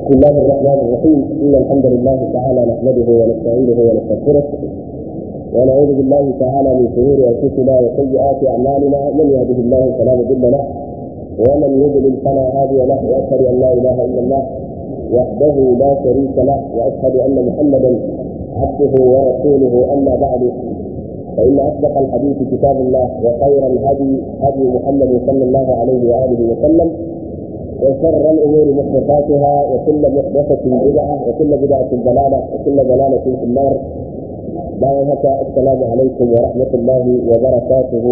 بسم الله الرحمن الرحيم إن الحمد لله تعالى نحمده ونستعينه ونستغفره ونعوذ بالله تعالى من شرور أنفسنا وسيئات أعمالنا من يهده الله فلا مضل له ومن يضلل فلا هادي له وأشهد أن لا إله إلا الله وحده لا شريك له وأشهد أن محمدا عبده ورسوله أما بعد فإن أصدق الحديث كتاب الله وخير الهدي هدي محمد صلى الله عليه وآله وسلم وشر الامور محدثاتها وكل محدثه بدعه وكل بدعه ضلاله وكل ضلاله في النار بارك السلام عليكم ورحمه الله وبركاته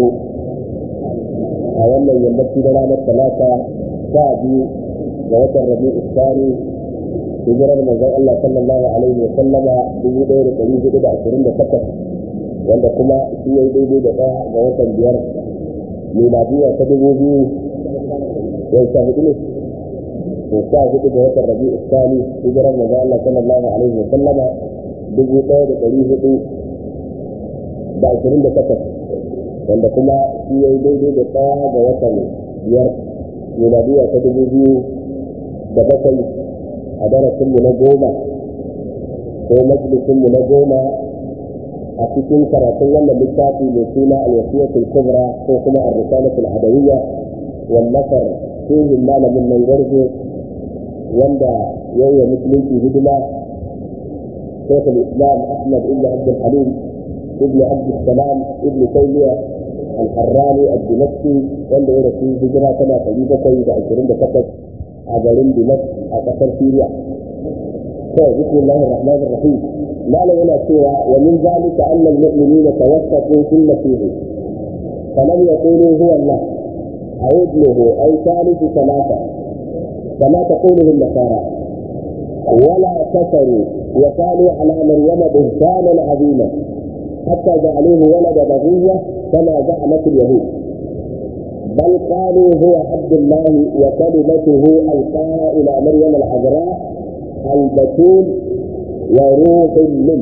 أولا يمشي لنا الثلاثة شعبي ووتر الربيع الثاني هجرة من الله صلى الله عليه وسلم في دور قريب إلى عشرين دقيقة wanda kuma shi ya yi daidai da ɗaya ga watan biyar miladiya ta dubu biyu yau sha hudu ne to sha hudu ga watan rabi'u sani hijirar manzo Allah sallallahu alaihi wa sallama dubu ɗaya da ɗari hudu da ashirin da takwas wanda kuma shi ya yi daidai da ɗaya ga watan biyar miladiya ta dubu biyu da bakwai a darasinmu na goma ko majalisinmu na goma a cikin karatun wannan littafi mai suna alwasiyatul kubra ko kuma ar-risalatul adawiyya wallafar shehin malamin nan garzo wanda yayi musulunci hidima شيخ الاسلام احمد بن عبد الحليم ابن عبد السلام ابن تيميه الحراني الدمشقي wanda ya rasu hijira tana ɗari bakwai da ashirin da takwas a garin Dimash a ƙasar Siriya. To, bismillahir rahmanir rahim. Malam yana cewa wa min zalika anna al-mu'minina tawaffaqu fil masih falam yaqulu huwa Allah أو ابنه أو ثالث ثلاثة كما تقوله النصارى ولا كفروا وقالوا على مريم بهتانا عظيما حتى جعلوه ولد بغية كما زعمت اليهود بل قالوا هو عبد الله وكلمته ألقاها إلى مريم العذراء البتول وروح منه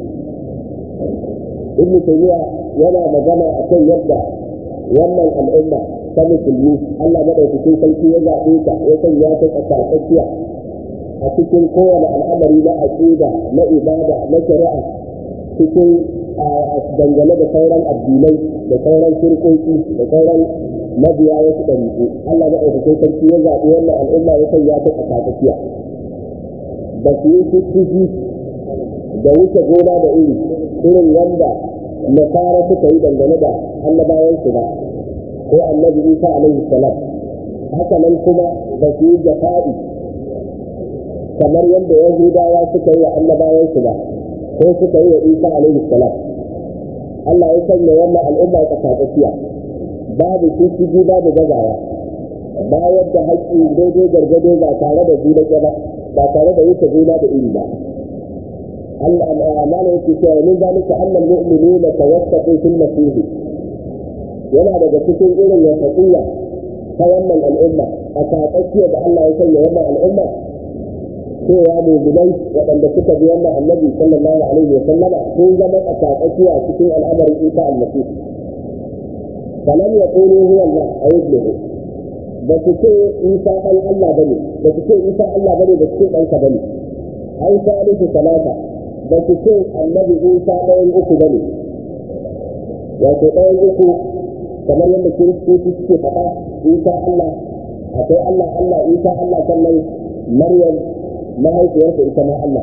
ابن تيمية ولا مجمع أكي يبدأ wannan al'umma ta musulmi Allah madaukakin sarki ya zaɓe ta ya sanya ta tsakatsakiya a cikin kowane al'amari na aqida na ibada na shari'a cikin dangane da sauran addinai da sauran shirkoki da sauran mabiya wasu ɗariƙu Allah madaukakin sarki ya zaɓe wannan al'umma ya sanya ta tsakatsakiya ba su yi fiffiki da wuce gona da iri irin wanda nasara suka yi dangane da annabawansu ba ko annabi isa alaihi salam haka nan kuma ba su yi jafa'i kamar yadda yahudawa suka yi wa annabawansu ba ko suka yi wa isa alaihi salam Allah ya sanya wannan al'umma ta tsakiya babu shishigi babu gazawa bayar da haƙƙi daidai gargado ba tare da juna ba ba tare da wuce juna da iri ba أعمال الكتاب من ذلك أن المؤمنين توسطوا في المسيح yana daga cikin irin wasaƙiyya ta wannan al'umma a taƙaƙiya da Allah ya sanya wannan al'umma cewa mu'minai waɗanda suka bi wannan annabi sallallahu alaihi wa sallama sun zama a taƙaƙiya cikin al'amarin Isa al-Masih falam yaqulu huwa Allah aw ibnuhu ba su ce Isa ɗan Allah bane ba su ce Isa Allah bane ba su ce ɗansa bane ai salisu salata ba su ce annabi isa ɗayan uku ba ne wato ɗayan uku kamar yadda kiristoci suke faɗa isa allah akwai allah allah isa allah sannan maryam mahaifiyarsa ita ma allah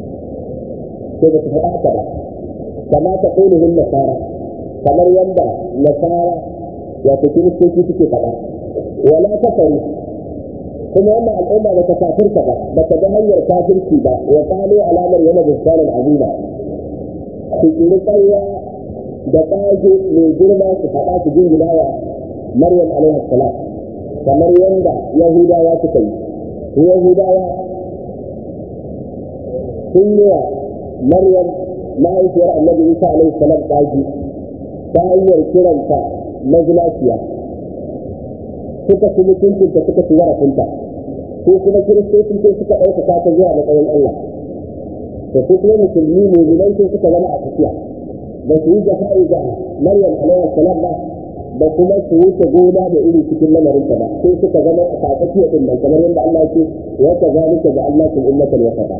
sai ba su faɗa haka ba kama ta ƙunihin nasara kamar yadda nasara wato kiristoci suke faɗa wala kafaru kuma wannan al'umma ba ta kafirka ba ba ta ga hanyar kafirci ba wa qalu alamar yana bisanan azima su kiri ƙarya da ƙage mai girma su faɗa su jingina wa maryam alaihi salam kamar yadda yahudawa suka yi yahudawa sun yi wa maryam mahaifiyar annabi isa alaihi salam ƙage ta hanyar kiranta mazinaciya suka ci mutuncinta suka ci zarafinta ko kuma kiristoci sai suka ɗaukaka ta zuwa matsayin Allah da su kuma musulmi mu'minai sun suka zama a tafiya ba su yi jafa'i ga Maryam alaihi salam ba da kuma su wuce gona da iri cikin lamarin ta ba sai suka zama a tsakiyar din nan kamar yadda Allah ce wa kazalika da Allah kun ummatan wasata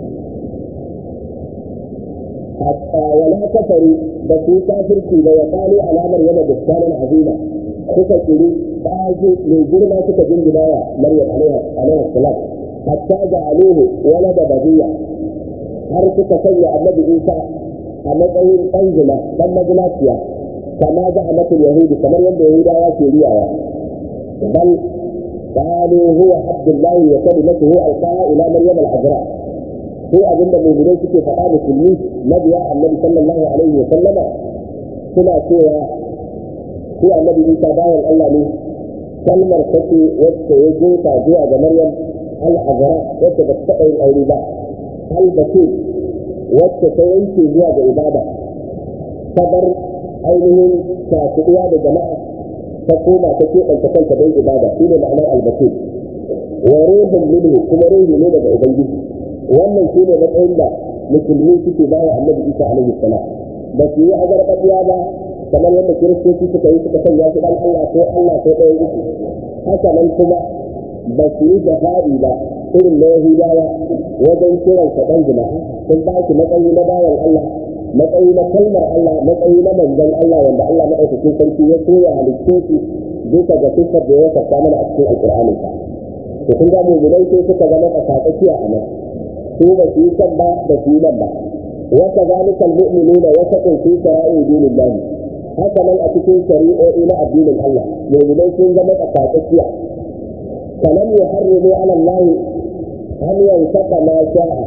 hatta wala kafaru da su kafirci da ya kalu alamar yana da tsanan azima suka kiri ƙaji mai girma suka jingina wa Maryam alaiha salam hatta da aluhu wala da baziya har suka sanya annabi Isa a matsayin ɗan zina ɗan mazinaciya kama ga amatul yahudi kamar yadda yahudawa ke riyawa bal قالوا هو عبد الله وكلمته القاها الى مريم العذراء هو abinda mu'minai suke faɗa musulmi mabiya annabi sallallahu alaihi wa sallama suna cewa ko annabi Isa bayan Allah ne kalmar take wacce ya jefa zuwa ga Maryam al-Azra wacce ba ta yin aure ba al-Batul wacce ta yanke zuwa ga ibada ta bar ainihin shafi'uwa da jama'a ta koma ta keɓanta kanta don ibada shi ne ma'anar al-Batul wa ruhun minhu kuma ruhi ne daga ubangiji wannan shi ne matsayin da musulmi suke bawa annabi Isa alaihi salam ba su yi azarbaɗiya ba kamar yadda kiristoci suka yi suka sanya shi dan Allah ko Allah ko ɗaya uku haka nan kuma ba su yi jihadi ba irin na Yahudawa wajen kiran sa dan jima'a sun ba shi matsayi na bayan Allah matsayi na kalmar Allah matsayi na manzon Allah wanda Allah madaukakin sarki ya soya halittu su bisa ga sifar da ya saka mana a cikin alƙur'anin sa to kun ga mu'minai sai suka zama tsakatsakiya a nan su ba su yi kan ba ba su yi nan ba وكذلك المؤمنون وسط في شرائع دين الله haka nan a cikin shari'o'i na addinin Allah mu'minai sun zama tsakatsakiya kalam yuharrimu ala Allah an yansaka ma sha'a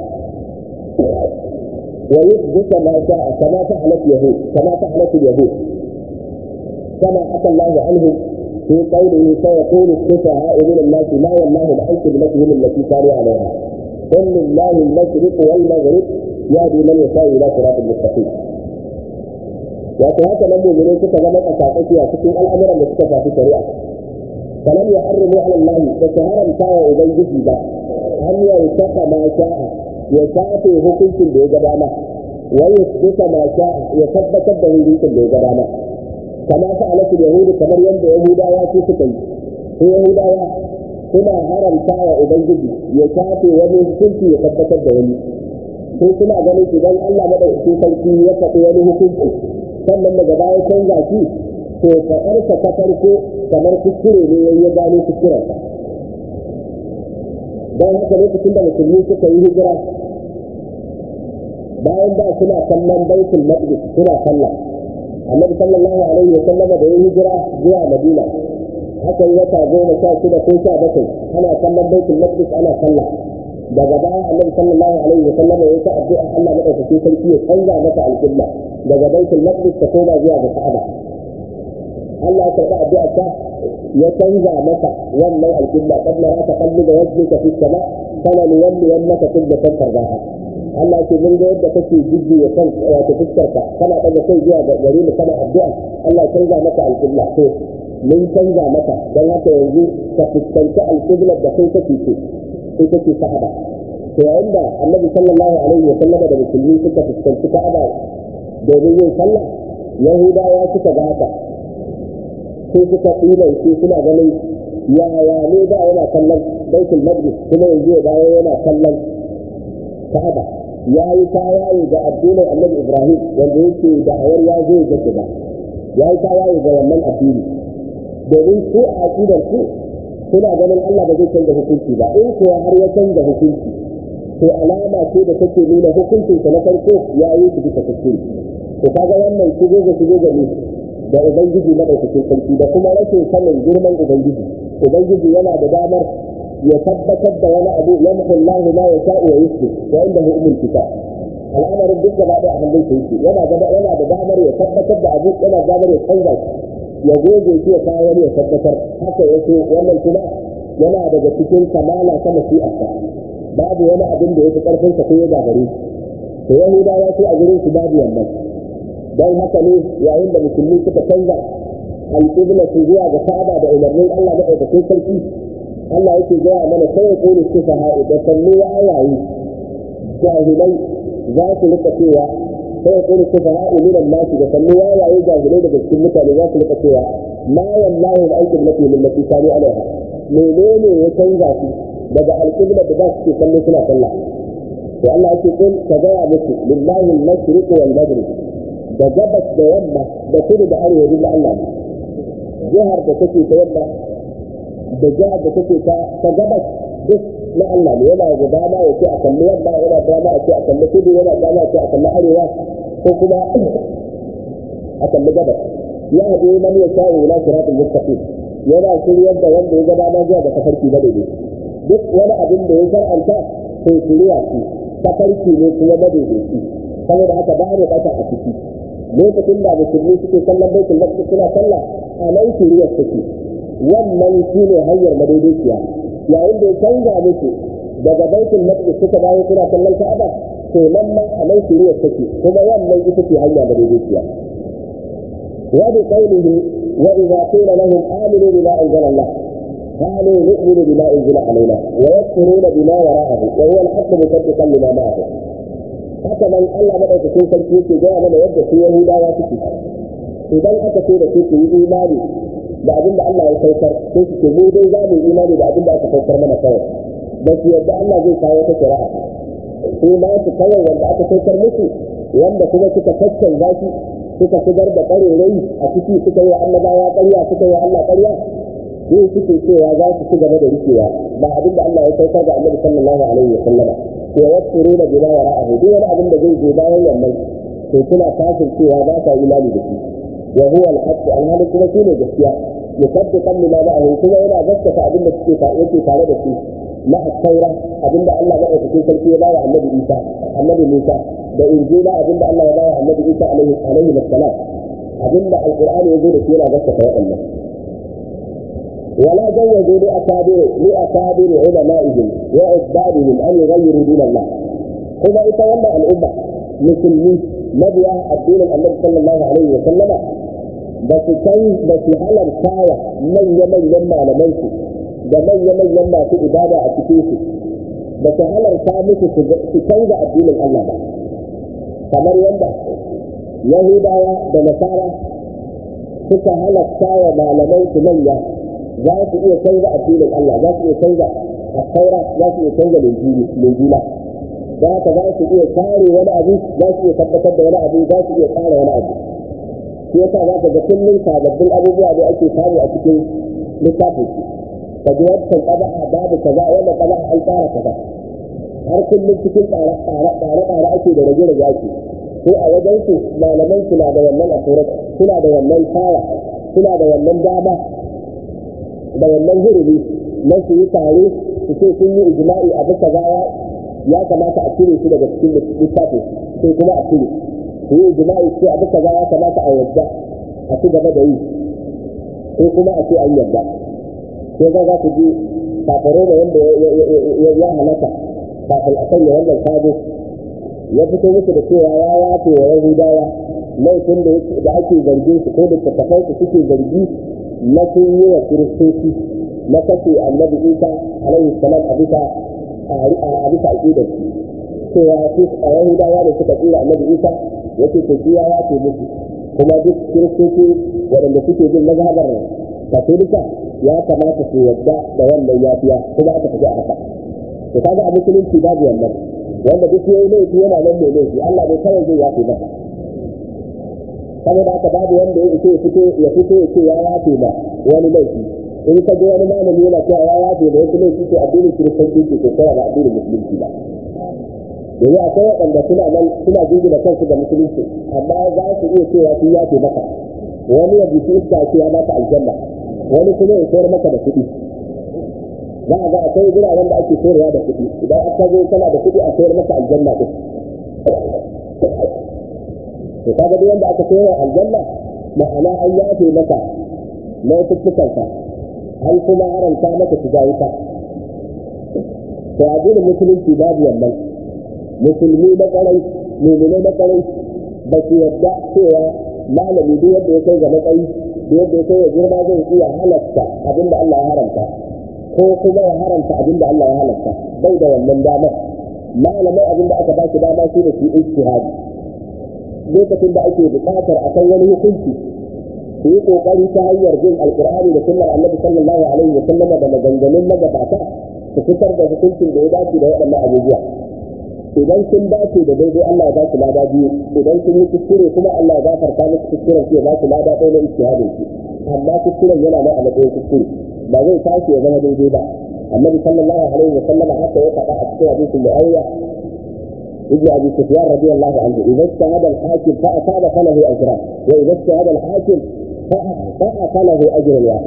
wa yuthbita ma sha'a kama fa'alat yahud kama fa'alat yahud kama aka Allah anhum في قوله سيقول السفهاء من الناس ما والله عن قبلتهم التي كانوا عليها قل لله المشرق والمغرب يهدي من يشاء الى صراط مستقيم wato haka nan mu'minai suka zama tsakatsaki a cikin al'amuran da suka shafi shari'a kalam ya harrimu ala Allah da su haramta wa ubangiji ba an ya saka ma sha'a ya shafe hukuncin da ya ga dama wa yusbita ma sha'a ya tabbatar da hukuncin da ya ga dama kama fa alatul yahudi kamar yadda yahudawa su suka yi su yahudawa suna haramta wa ubangiji ya shafe wani hukunci ya tabbatar da wani sai suna ganin idan Allah madaukakin sarki ya faɗi wani hukunci sannan daga baya canza shi to faɗarsa ta farko kamar kuskure ne ya gano kuskurensa don haka lokacin da musulmi suka yi hijira bayan da suna kallon baitul maqdis suna sallah annabi sallallahu alaihi wa sallam da ya hijira zuwa madina aka yi wata goma sha shida ko sha bakwai ana kallon baitul maqdis ana sallah daga baya annabi sallallahu alaihi wa sallam ya ta addu'a Allah madaukakin sarki ya canza mata alƙibla daga baitul maqdis ta koma zuwa ga Ka'aba Allah ya karɓi addu'a ta ya canza mata wannan alƙibla kad na raka kalli da wajhinka fi sama kana ni walli wannaka qiblatan tarbaha Allah ya ce mun ga yadda kake jiji ya kan wato fuskarka kana daga kai zuwa ga gare mu kana addu'a Allah ya canza mata alƙibla to mun canza mata don haka yanzu ka fuskanci alƙiblar da kai kake so sai kake Ka'aba to yayin da Annabi sallallahu alaihi wa sallam da musulmi suka fuskanci Ka'aba domin yin sallah Yahudawa suka ga haka sai suka tsira shi suna ganin yaya ne da yana kallon Baitul Maqdis kuma yanzu ya dawo yana kallon Ka'aba ya yi tawaye ga addinin Annabi Ibrahim wanda yake da awar ya zo ya ba ya yi tawaye ga wannan addini domin su a aƙidar su suna ganin Allah ba zai canza hukunci ba in kuwa har ya canza hukunci to alama ce da take nuna hukuncin sa na farko ya yi su bisa kuskure to kaga wannan shigo ga shigo ga ne da ubangiji na ɗaukakin sarki da kuma rashin sanin girman ubangiji ubangiji yana da damar ya tabbatar da wani abu ya mutu Allah ma ya sha'u wa yusuf wa inda hu umul kitab al'amarin duk gaba ɗaya a hannun sa yake yana da yana da damar ya tabbatar da abu yana da damar ya canza shi ya goge shi ya kawo wani ya tabbatar haka ya so wannan kuma yana daga cikin kamala ta masi'arsa babu wani abin da ya fi karfin sa ko ya gagare to yahudawa sai a gurin su babu wannan don haka ne yayin da musulmi suka canza alƙibla su zuwa ga ka'aba da umarnin Allah na ɗaukakin sarki Allah yake gaya mana sai ya kone su fa da sannu wayayi jahilai za su rika cewa sai ya kone su fa minan nasu da sannu wayayi jahilai daga cikin mutane za su rika cewa ma wallahu da aikin nafi millati kanu alaiha menene ya canza su daga alƙibla da za su ke kallo suna sallah to Allah yake kun ka gaya musu lillahi al-mashriq wal maghrib da gabas da yamma da kudu da arewa duk Allah ne jihar da take ta yamma da jihar da take ta ta gabas duk na Allah ne yana da dama ya ce a kalli yamma yana da dama ya ce a kalli kudu yana da dama ya ce a kalli arewa ko kuma a kalli gabas ya hadu man ya sa'u ila siratul mustaqim yana shiryar da wanda ya gaba zuwa ga tafarki na daidai duk wani abin da ya shar'anta sai shirya shi tafarki ne kuma madaidaici saboda haka ba ne kasa a ciki lokacin da musulmi suke kallon baitul maqdis suna sallah a nan shirya take wannan shine hanyar madaidaiciya yayin da ya canza musu daga baitul maqdis suka dawo suna kallon ka'aba to nan ma a nan shirya take kuma wannan ita ce hanya madaidaiciya وبقوله وإذا قيل لهم آمنوا بما أنزل الله قالوا نؤمن بما أنزل علينا ويكفرون بما وراءه وهو الحق مصدقا لما معه haka nan Allah madaukakin sarki yake gaya mana yadda su Yahudawa suke idan aka ce da su ku yi imani da abin da Allah ya saukar sai su ce mu dai za mu yi imani da abin da aka saukar mana kawai ba su yadda Allah zai kawo ta shari'a su ma su kawai wanda aka saukar musu wanda kuma suka kakkan zaki suka shigar da ƙarerai a ciki suka yi annabawa ƙarya suka yi Allah ƙarya su suke cewa za su ci gaba da rikewa ba abin da Allah ya saukar da Annabi sallallahu alaihi wa sallama wa yasruna bima wara'ahu duk wani abin da zai zo bayan wannan to suna kafin cewa ba sa imani da shi wa huwa al-haqq alhali kuma shi ne gaskiya musaddiqan lima ma'ahu kuma yana gaskata abin da suke ta yake tare da shi na at-taura abinda Allah ya ɗauki sarki ya bawa Annabi Isa Annabi Musa da injila abinda Allah ya bawa Annabi Isa alaihi alaihi wassalam abinda alqur'ani ya zo da shi yana gaskata waɗannan ولا جوزوا لأكابر لأكابر علمائهم وعبادهم أن يغيروا دين الله هذا يتولى الأمة مسلمين نبي الدين النبي صلى الله عليه وسلم بس كان بس على الكاية من يمن يما لمنسي da manya-manyan masu ibada a cikin su ba su halarta musu su canza addinin Allah ba kamar yadda Yahudawa da Nasara suka halarta wa malaman su manya za su iya canza addinin Allah za su iya canza a taura za su iya canza linjila za haka za su iya kare wani abu za su iya tabbatar da wani abu za su iya kare wani abu shi yasa za ka ga kullum sababbin abubuwa da ake samu a cikin littafin su ka ji wancan ƙaba'a babu kaza wannan ƙaba'a an tsara kaza har kullum cikin tsare-tsare ake da rage-rage ake ko a wajen su malaman suna da wannan asurat suna da wannan kaya suna da wannan dama da wannan hurumi na su yi tare su ce sun yi ijma'i a bisa gaya ya kamata a cire shi daga cikin littafin sai kuma a cire su yi ijma'i ce a bisa gaya kamata a yadda a ci gaba da yi ko kuma a ce an yadda sai za za ku ji kafare da wanda ya halaka kafin a sanya wannan sabo ya fito musu da cewa ya yafe wa yahudawa laifin da ake zargin su ko da tattafai su suke zargi na sun yi wa kiristoci na kashe annabi isa alaihi salam a bisa a bisa aqidar su cewa su a yahudawa ne suka tsira annabi isa yake to shi ya yafe musu kuma duk kiristoci waɗanda suke bin mazhabar katolika ya kamata su yadda da wannan yafiya kuma aka tafi a haka to kaga a musulunci babu wannan wanda duk yayi laifi yana nan mai laifi Allah ne kawai zai yafe masa saboda haka babu wanda ya fito ya fito ya fito ya ce ya yafe ma wani laifi in ka ji wani malami yana cewa ya yafe da wasu laifi to addinin kiristanci ke ko kora ba addinin musulunci ba yanzu akwai waɗanda suna nan suna jingina kansu da musulunci amma za su iya cewa sun yafe maka wani ya bisi iska ce ya baka aljanna wani kuma ya sayar maka da kuɗi za a ga akwai guraren da ake sayarwa da kuɗi idan aka zo kana da kuɗi a sayar maka aljanna ɗin to kaga duk wanda aka sayar aljanna ma'ana an yafe maka laifuffukanka an kuma haramta maka shiga wuta to addinin musulunci babu wannan musulmi na ƙarai mummunai na ƙarai ba su yadda cewa malami duk yadda ya kai ga matsayi da yadda ya kai ya girma zai iya halatta abin da Allah ya haramta ko kuma ya haramta abin da Allah ya halatta bai da wannan damar malamai abin da aka ba shi dama shi da shi ijtihadi lokacin da ake buƙatar a kan wani hukunci su yi kokari ta hanyar bin alkur'ani da sunnar annabi sallallahu alaihi wa sallam da maganganun magabata su fitar da hukuncin da ya dace da waɗannan abubuwa idan sun dace da daidai Allah ya ba su lada biyu idan sun yi kuskure kuma Allah ya gafarta musu kuskuren su ya ba su lada ɗaya na ijtihadin su amma kuskuren yana nan a matsayin kuskure ba zai tashi ya zama daidai ba annabi sallallahu alaihi wa sallam haka ya faɗa a cikin hadisin mu'ayya ابن ابي سفيان رضي الله عنه اذا اجتهد الحاكم فاصاب فله اجران واذا اجتهد الحاكم فاخطا فله اجر واحد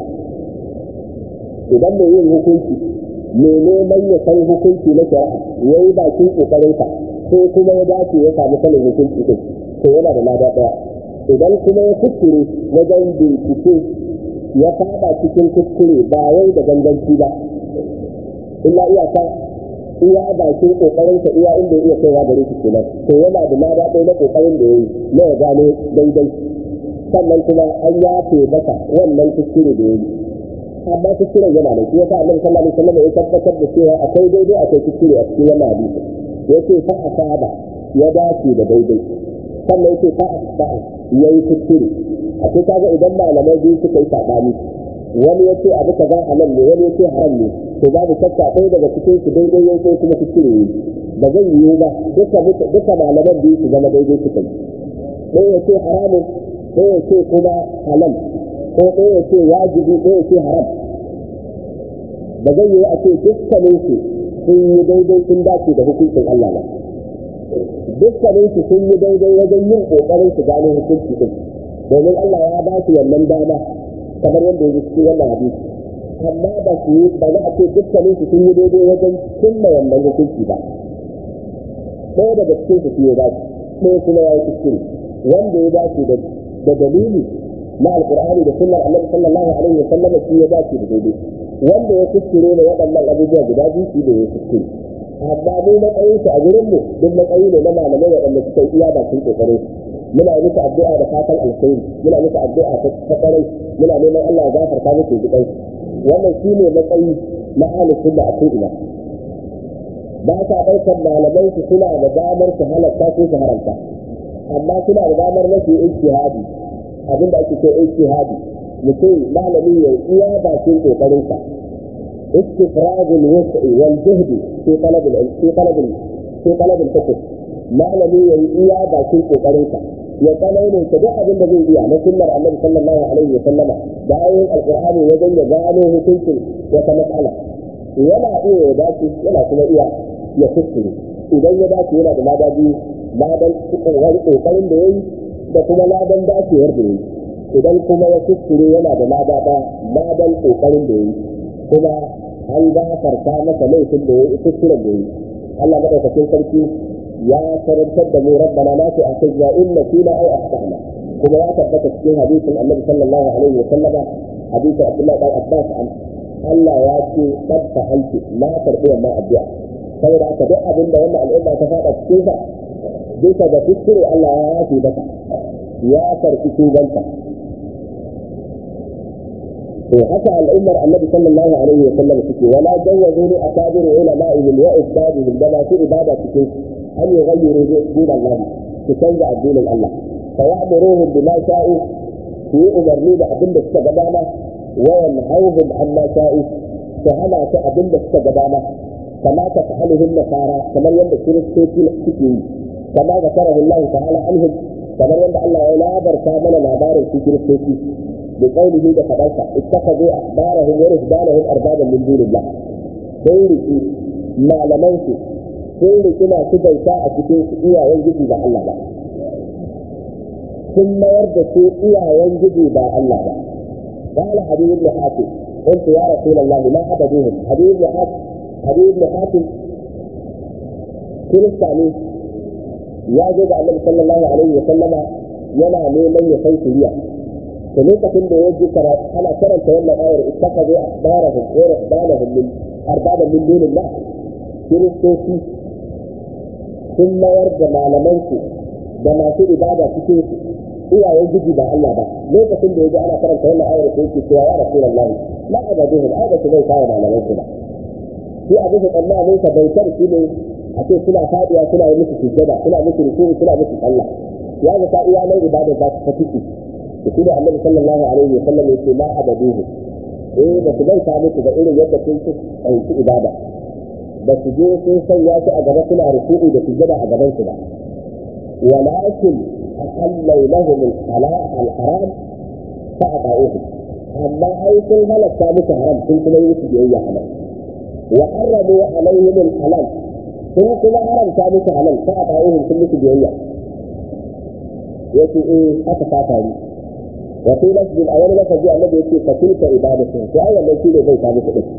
idan mai yin hukunci mai neman ya san hukunci na shari'a ya yi bakin kokarinsa sai kuma ya dace ya samu sanin hukunci din to yana da lada daya idan kuma ya kuskure wajen bincike ya fada cikin kuskure ba wai da ganganci ba illa iyaka iya bakin kokarin ka iya inda iya kaiwa gare shi kenan to yana da lada ɗaya na kokarin da yayi na ya gano daidai sannan kuma an yafe masa wannan kuskure da yayi amma kuskuren yana da shi yasa Annabi sallallahu alaihi wasallam ya tabbatar da cewa akwai daidai akwai kuskure a cikin wannan hadisi yace fa asaba ya dace da daidai sannan yace fa asaba yayi kuskure a ce kaga idan malamai biyu suka yi sabani wani yace abu kaza halal ne wani yace haram ne to babu shakka ɗaya daga cikin su daidai yau sai kuma kuskure yi ba zai yiwu ba duka duka malaman biyu su zama daidai suka yi ɗaya ya ce haramun ɗaya ya ce kuma halal ko ɗaya ya ce wajibi ɗaya ya ce haram ba zai yiwu a ce dukkanin su sun yi daidai sun dace da hukuncin Allah ba dukkanin su sun yi daidai wajen yin ƙoƙarin su gano hukunci din domin Allah ya ba su wannan dama kamar yadda ya cikin wannan hadisi amma ba su yi ba za a ce dukkanin su sun yi daidai wajen cimma wannan hukunci ba ɗaya daga cikin su ya dace ɗaya kuma ya yi kuskure wanda ya dace da dalili na alkur'ani da sunnar annabi sallallahu alaihi wa sallam shi ya dace da daidai wanda ya kuskure ne waɗannan abubuwa guda biyu shi da ya kuskure amma mu matsayin su a gurin mu duk matsayi ne na malamai waɗanda suka yi iya bakin kokarin muna yi musu addu'a da fatan alkhairi muna musu addu'a ta kwarai muna neman Allah ya gafarta musu jikai wannan shi ne matsayi na ahlus sunna a ko'ina ba sa ɗaukar malamai su suna da damar su halatta ko su haramta amma suna da damar na su yi ijtihadi abin da ake ce ijtihadi mutum malami ya iya bakin kokarinsa استفراغ الوسع والجهد في طلب في طلب في طلب الفقه malami ya yi iya bakin kokarinsa ya tsananin ta duk abin da zai iya na sunnar annabi sallallahu alaihi wa sallama da ayoyin alqur'ani wajen ya gano hukuncin wata matsala yana iya ya dace yana kuma iya ya kuskure idan ya dace yana da lada biyu ladan wani kokarin da yayi da kuma ladan dacewar da yayi idan kuma ya kuskure yana da lada ɗaya ladan kokarin da yayi kuma an gafarta masa laifin da yayi kuskuren da yayi Allah madaukakin sarki ya karantar da mu rabbana la tu'akhidna in nasina aw akhtana kuma ya tabbata cikin hadisin Annabi sallallahu alaihi wa sallama hadisin Abdullah dan Abbas an Allah ya ce qad fa'altu la tarbi wannan addu'a saboda haka duk abin da wannan al'umma ta faɗa cikin sa bisa ga kuskure Allah ya yafe maka ya karɓi tubanta to haka al'ummar annabi sallallahu alaihi wa sallam suke wala jawazu li akabiru ulama'ihim wa ustadihim da masu ibada cikin an yughayyiru din Allah su canza addinin Allah fa ya'muruhum bima sha'u su yi umarni da abin da suka ga dama wa yanhawhum amma sha'u su hana su abin da suka ga dama kama ta fa'aluhum nasara kamar yadda kiristoci suke yi kama ga karahu Allah ta'ala anhum kamar yadda Allah ya labarta mana labarin su kiristoci بقوله ده فدلتا اتخذوا احبارهم ورهبانهم اربابا من دون الله sai riki malamansu sun riki masu bauta a cikin su iyayen gidi ba Allah ba sun mayar da su iyayen gidi ba Allah ba قال حبيب بن حاتم قلت يا رسول الله ما عبدوهم حبيب بن حاتم حبيب بن حاتم كريستاني يا جد النبي صلى الله عليه وسلم yana neman ya san shiriya to lokacin da ya ji ana karanta wannan ayar ittaqadu ahbarahum wa rahbanahum min arbaban min dunillah kiristoci sun mayar da malamansu da masu ibada cikin su iyayen gidi ba Allah ba lokacin da ya ji ana karanta wannan ayar sai yake cewa ya rasulullahi la abaduhum ada su bai kawo malamansu ba shi abin da tsammanin sa bautar shi ne a ce suna fadiya suna yi musu sujjada suna musu rukuni suna musu sallah ya ga ta iya nan ibada za ta fiti shi da annabi sallallahu alaihi wa sallam yake ma abaduhu eh ba su bauta muku ba irin yadda kun su ɗauki ibada ba su je sun sanya su a gaba suna ruku'u da sujada a gaban su ba walakin ahallau lahum al-haram fa ata'uhu amma ai sun halatta musu haram sun kuma yi musu biyayya halal wa harramu alaihim al-halal sun kuma haramta musu halal fa ata'uhu sun musu biyayya yace eh haka ta faru wa fi masjid a wani masaji annabi yake fa tilka ibadatu to ai wannan shine zai ta musu din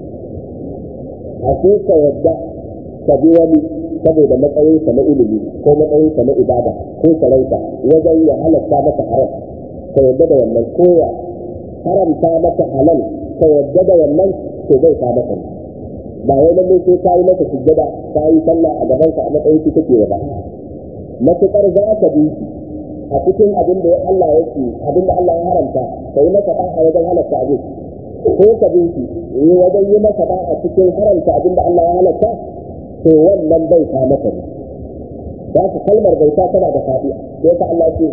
a ka yadda ka bi wani saboda matsayinsa na ilimi ko matsayinsa na ibada ko sarauta wajen ya halatta maka haram ka yadda da wannan ko ya haramta maka halal ka yadda da wannan to zai ta maka ba wai lalle sai ka yi maka sujjada ka yi sallah a gaban ka a matsayin ki kake ba matukar za ka bi a cikin abin da Allah ya ce abin da Allah ya haramta ka yi maka da'a wajen halatta abin ko ka bi shi yi wajen yi maka da'a cikin haramta abin da Allah ya halatta to wannan bai ta maka ne za ka kalmar bauta tana da faɗi sai ka Allah ce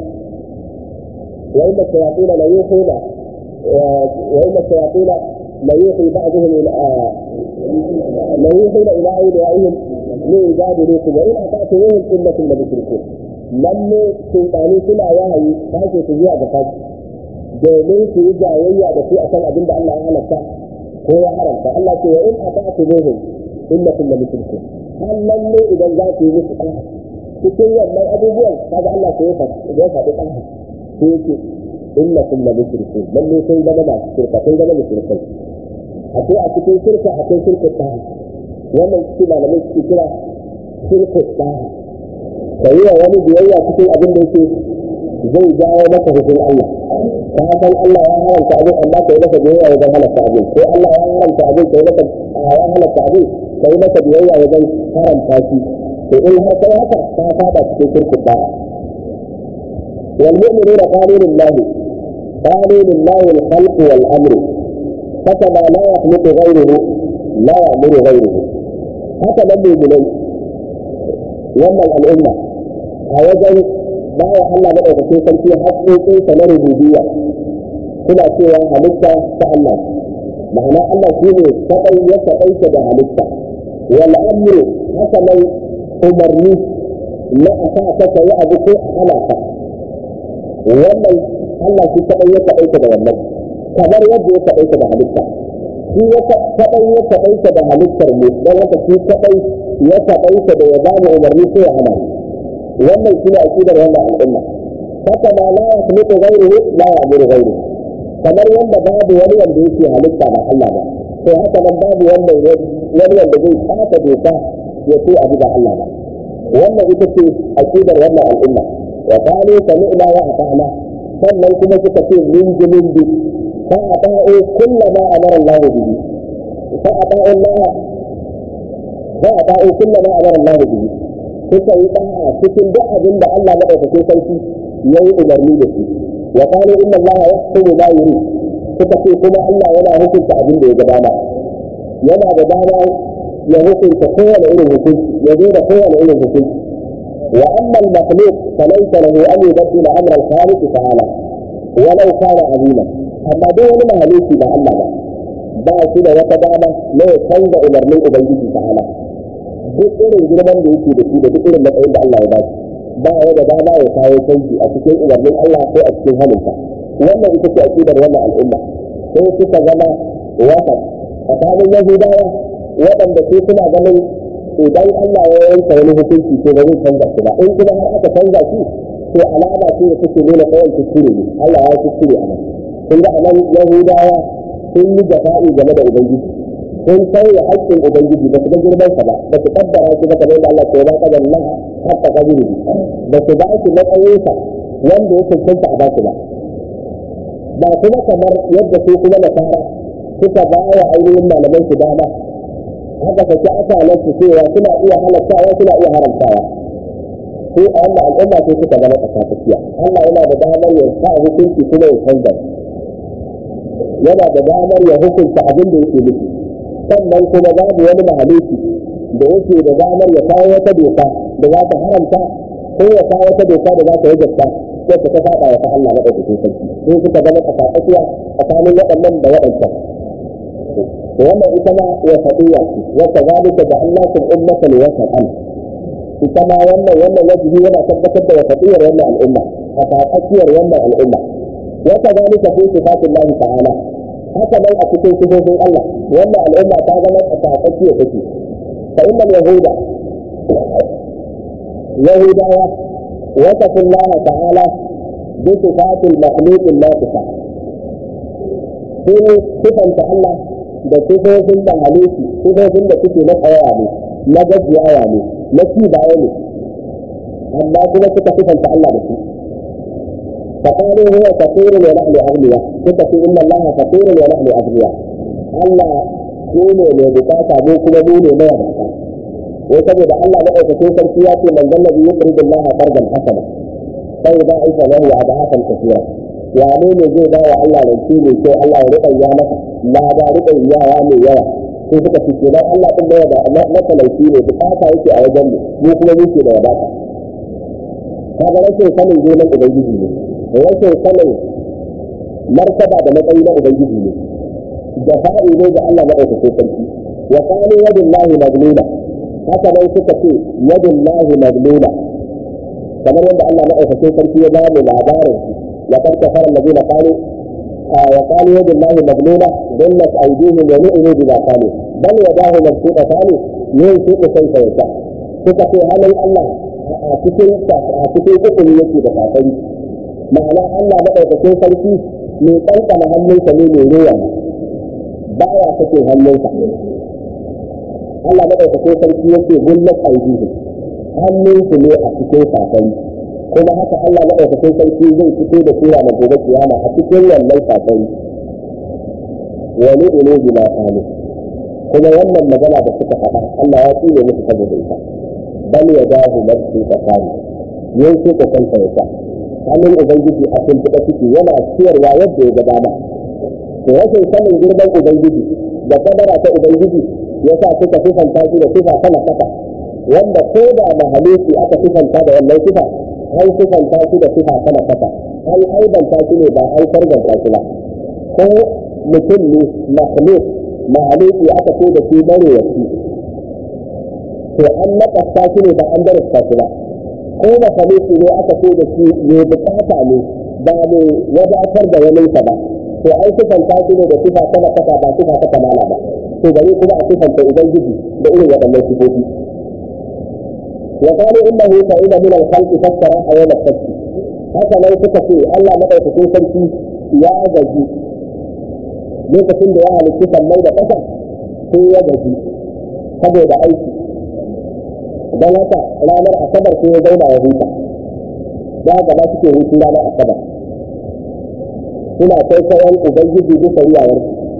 wa inda shayatin la yuhuna wa inda shayatin la yuhi ba'dhum ila la yuhuna ila awliyaihim li yujadilukum wa in ata'tuhum innakum la mushrikun lalle sultani suna wahayi ba ke su zuwa ga kashi domin su yi jayayya da su akan abin da Allah ya halatta ko ya haramta Allah ce wa in ata'tuhum innakum la mushrikun har lalle idan za ku yi musu ɗaya cikin wannan abubuwan kaga Allah ko ya faɗi ya faɗi ɗaya sai yake innakum la mushrikun lalle sun zama masu shirka sun zama mushrikai akwai a cikin shirka akwai shirka ɗaya wannan cikin malamai suke kira shirka ɗaya ka yi wa wani biyayya cikin abin da yake zai jawo maka hukun Allah ka san Allah ya haramta abin amma ka yi maka biyayya wajen halatta abin ko Allah ya haramta abin ka yi maka ya halatta abin ka yi maka biyayya wajen haramta shi to in har kai haka ka fada cikin shirkin da'a wal mu'minuna qanunun lahi qanunun lahi al khalq wal amr كتب لا يخلق غيره لا يأمر غيره haka nan mu'minai wannan al'umma a wajen baya Allah madaukakin sarki haƙoƙinsa na rububiyya suna cewa halitta ta Allah ma'ana Allah shi ne kaɗai ya kaɗaita da halitta wal amru haka nan umarni na a sa ka ka yi abu ko a hana ka wannan Allah shi kaɗai ya kaɗaita da wannan kamar yadda ya kaɗaita da halitta shi ya kaɗai ya kaɗaita da halittar mu don haka shi kaɗai ya kaɗaita da ya ba mu umarni ko ya hana wannan shi ne aƙidar wannan al'umma haka ma la ya kuma gairuhu la ya amuru gairuhu kamar yadda babu wani wanda yake halitta ba Allah ba to haka nan babu wanda wani wanda zai kasa doka ya ce abu ba Allah ba wannan ita ce aqidar wannan al'umma wa qalu sami'na wa ata'na sannan kuma suka ce min jimin bi fa ata'u kullama amara Allah bihi fa ata'u Allah fa ata'u kullama amara Allah bihi suka yi da'a cikin duk abin da Allah madaukakin sarki yayi umarni da shi wa qalu inna Allah yahkumu ma yurid suka ce kuma Allah yana hukunta abin da ya ga dama yana da dama ya hukunta kowane irin hukunci ya zo da kowane irin hukunci wa amma al-makhluq falaysa lahu an yubaddila amra al-khaliq ta'ala walau kana azima amma duk wani mahaluki ba Allah ba ba shi da wata dama na ya canza umarnin ubangiji ta'ala duk irin girman da yake da shi da duk irin matsayin da Allah ya ba shi ba ya da dama ya kawo canji a cikin umarnin Allah ko a cikin halinsa wannan ita ce aqidar wannan al'umma sai suka zama wahad tsakanin yahudawa waɗanda su suna ganin idan Allah ya yanka wani hukunci to ba zai canza shi ba in kuma har aka canza shi to alama ce da take nuna kawai kuskure ne Allah ya kuskure a nan kun ga anan yahudawa sun yi jafa'i game da ubangiji sun sauya haƙƙin ubangiji ba su ga girman sa ba ba su kaddara shi ba kamar da Allah ke ba ka da Allah hatta kadiri ba su ba shi matsayinsa wanda ya cancanta a ba su ba ba kuma kamar yadda su kuma nasara suka ba wa ainihin malaman su dama haka sake akalan su cewa suna iya halattawa suna iya haramtawa ko a wannan al'umma sai suka zama tsakatsakiya Allah yana da damar ya sa hukunci kuma ya canza yana da damar ya hukunta abin da yake nufi sannan kuma babu wani mahaluki da yake da damar ya kawo wata doka da za ta haramta ko ya kawo wata doka da za ta yi gaska ko ta saba wa ta Allah na ɗaukakin sarki sai suka zama tsakatsakiya tsakanin waɗannan da waɗancan wannan ita ma ya faɗiya wata zalika da Allah kun ummatan wasatan ita ma wannan wannan wajibi yana tabbatar da wasatiyar wannan al'umma a tsakiyar wannan al'umma wata zalika fi sifatin Allah ta'ala haka nan a cikin sifofin Allah wannan al'umma ta zama a tsakiyar take fa innal yahuda yahudawa وصف الله تعالى بصفات المخلوق الناقصة sun sifanta Allah da sifofin da halittu sifofin da suke na tsayawa ne na gajiyawa ne na ci baya ne amma kuma suka sifanta Allah da su فقالوا هو فقير ونحن أغنياء suka إن الله فقير ونحن أغنياء Allah shi ne mai bukata mu kuma mu ne mai bukata wai saboda Allah na ɗaukakin sarki ya ce man zallabi yusridu Allah fardan hasana sai da aika lahu adahatan kathira ya ne ne zai ba wa Allah rance ne ko Allah ya riƙa ya masa la ba riƙa yawa mai yawa sai suka ce kenan Allah din da da na talauci ne bukata yake a wajen mu mu kuma muke da wadata kaga rashin sanin girman ubangiji ne rashin sanin martaba da matsayi na ubangiji ne da fa'i ne ga Allah na ɗaukakin sarki wa qalu yadullahi maglula haka dai suka ce yadin lahi maglula kamar yadda Allah maɗaukakin sarki ya bamu labarin ya kan kafara alladina qalu wa qalu yadin lahi maglula dallat aydihim wa nu'minu bima qalu bal yadahu mabsuutatan yunfiqu kayfa yasha suka ce halin Allah a cikin a cikin hukumi yake da kafari ma'ana Allah maɗaukakin sarki mai kankana hannunsa ne mai ruwa baya kake hannunsa Allah madaukakin sarki yake gullat aidihim hannun su ne a cikin safari kuma haka Allah madaukakin sarki zai fito da sura na gobe kiyama a cikin wannan safari wani ne bi ma kalu kuma wannan magana da suka faɗa Allah ya tsire musu saboda ita bal ya dahu nafsu tsakani yin su ka kanta ya hannun ubangiji a cikin fita ciki yana ciyarwa yadda ya ga dama to rashin sanin girman ubangiji da kadara ta ubangiji yasa suka sifanta shi da sifa sama kasa wanda ko da mahaluki aka sifanta da wannan sifa an sifanta shi da sifa sama kasa an aibanta shi ne ba an sarganta shi ba ko mutum ne mahaluk mahaluki aka ce da shi bare ya ci to an nakasta shi ne ba an darasta shi ba ko mahaluki ne aka ce da shi mai bukata ne ba mai wadatar da wani ba to an sifanta shi ne da sifa sama kasa ba sifa ta kamala ba to bari kuma a sifanta ubangiji da irin waɗannan sifofi wa qalu innahu sa'ida min al-khalq fassara ayat al-fath haka nan suka ce Allah madaukakin sarki ya gaji lokacin da ya halitta sallai da ƙasa sai ya gaji saboda aiki don haka ranar asabar sai ya zauna ya huta za ga ma suke hutu ranar asabar suna kai kayan ubangiji bisa riyawar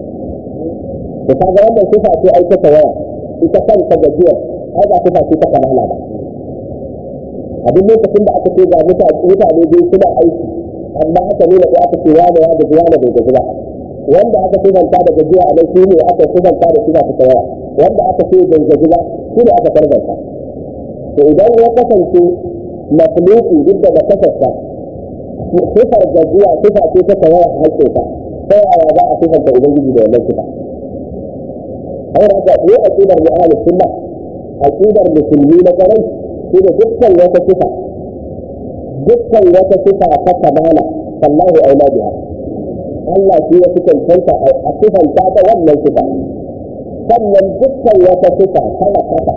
da kaga wannan sifa ce ai ta waya ita kanta gajiyar ai ba sifa ce ta kamala ba a duk lokacin da aka ce ga mutane biyu suna aiki amma aka nuna ko aka ce wani ya gaji wani bai gaji ba wanda aka sifanta da gajiya a nan shi ne aka sifanta da sifa ta waya wanda aka ce bai gaji ba shi ne aka tarbanta to idan ya kasance mafuluki duk da kasarsa sifar gajiya sifa ce ta tawaya a hakkinsa ta yaya za a sifanta ubangiji da wannan sifa har haka ne aqidar mu ahlus sunna aqidar musulmi na garai shi da dukkan wata sifa dukkan wata sifa ta kamala sallahu aula biha Allah shi ya fi cancanta a sifanta da wannan sifa sannan dukkan wata sifa tana kasa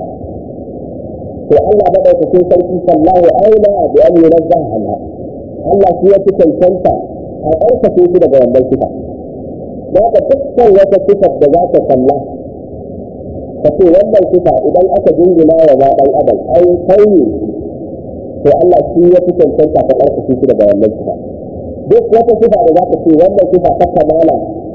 to Allah madaukakin sarki sallahu aula bi an yunazza anha Allah shi ya fi cancanta a ƙarfafe shi daga wannan sifa da haka dukkan wata sifar da za ta kalla ka ce wannan sifa idan aka jingina wa ma dan adam ai kai ne to Allah shi ya fi cancanta ka ƙarfafe shi daga wannan sifa duk wata sifa da za ka ce wannan sifa ta kamala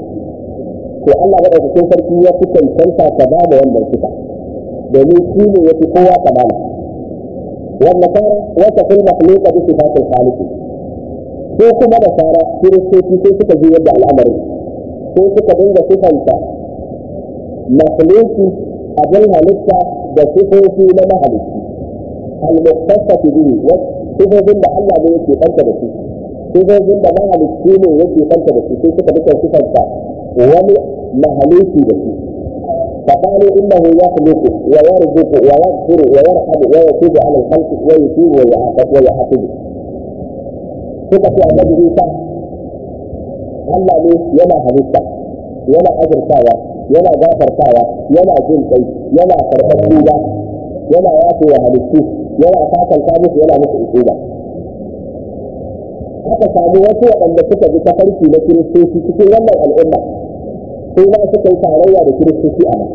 to Allah madaukakin sarki ya fi cancanta ka ba da wannan sifa domin shi ne ya fi kowa kamala والنصارى وصفوا المخلوق بصفات الخالق ko kuma da fara kiristoci sai suka ji yadda al'amarin sai suka dinga sifanta makhluki abin halitta da sifofi na mahalicci al-mukhtasatu bihi wa sifofin da Allah ne yake kanta da su sifofin da mahalicci ne yake kanta da su sai suka duka sifanta wani mahalicci da su فقالوا انه يخلق ويرزق ويغفر ويرحم ويتوب على الخلق ويتوب ويعاقب ويعاقب suka ce annabi Isa Allah ne yana halitta yana azurtawa yana gafartawa yana jin kai yana karɓar tuba yana yafe wa halittu yana sakanta musu yana musu ukuba aka samu wasu waɗanda suka bi tafarki na kiristoci cikin wannan al'umma sai ma suka yi tarayya da kiristoci a nan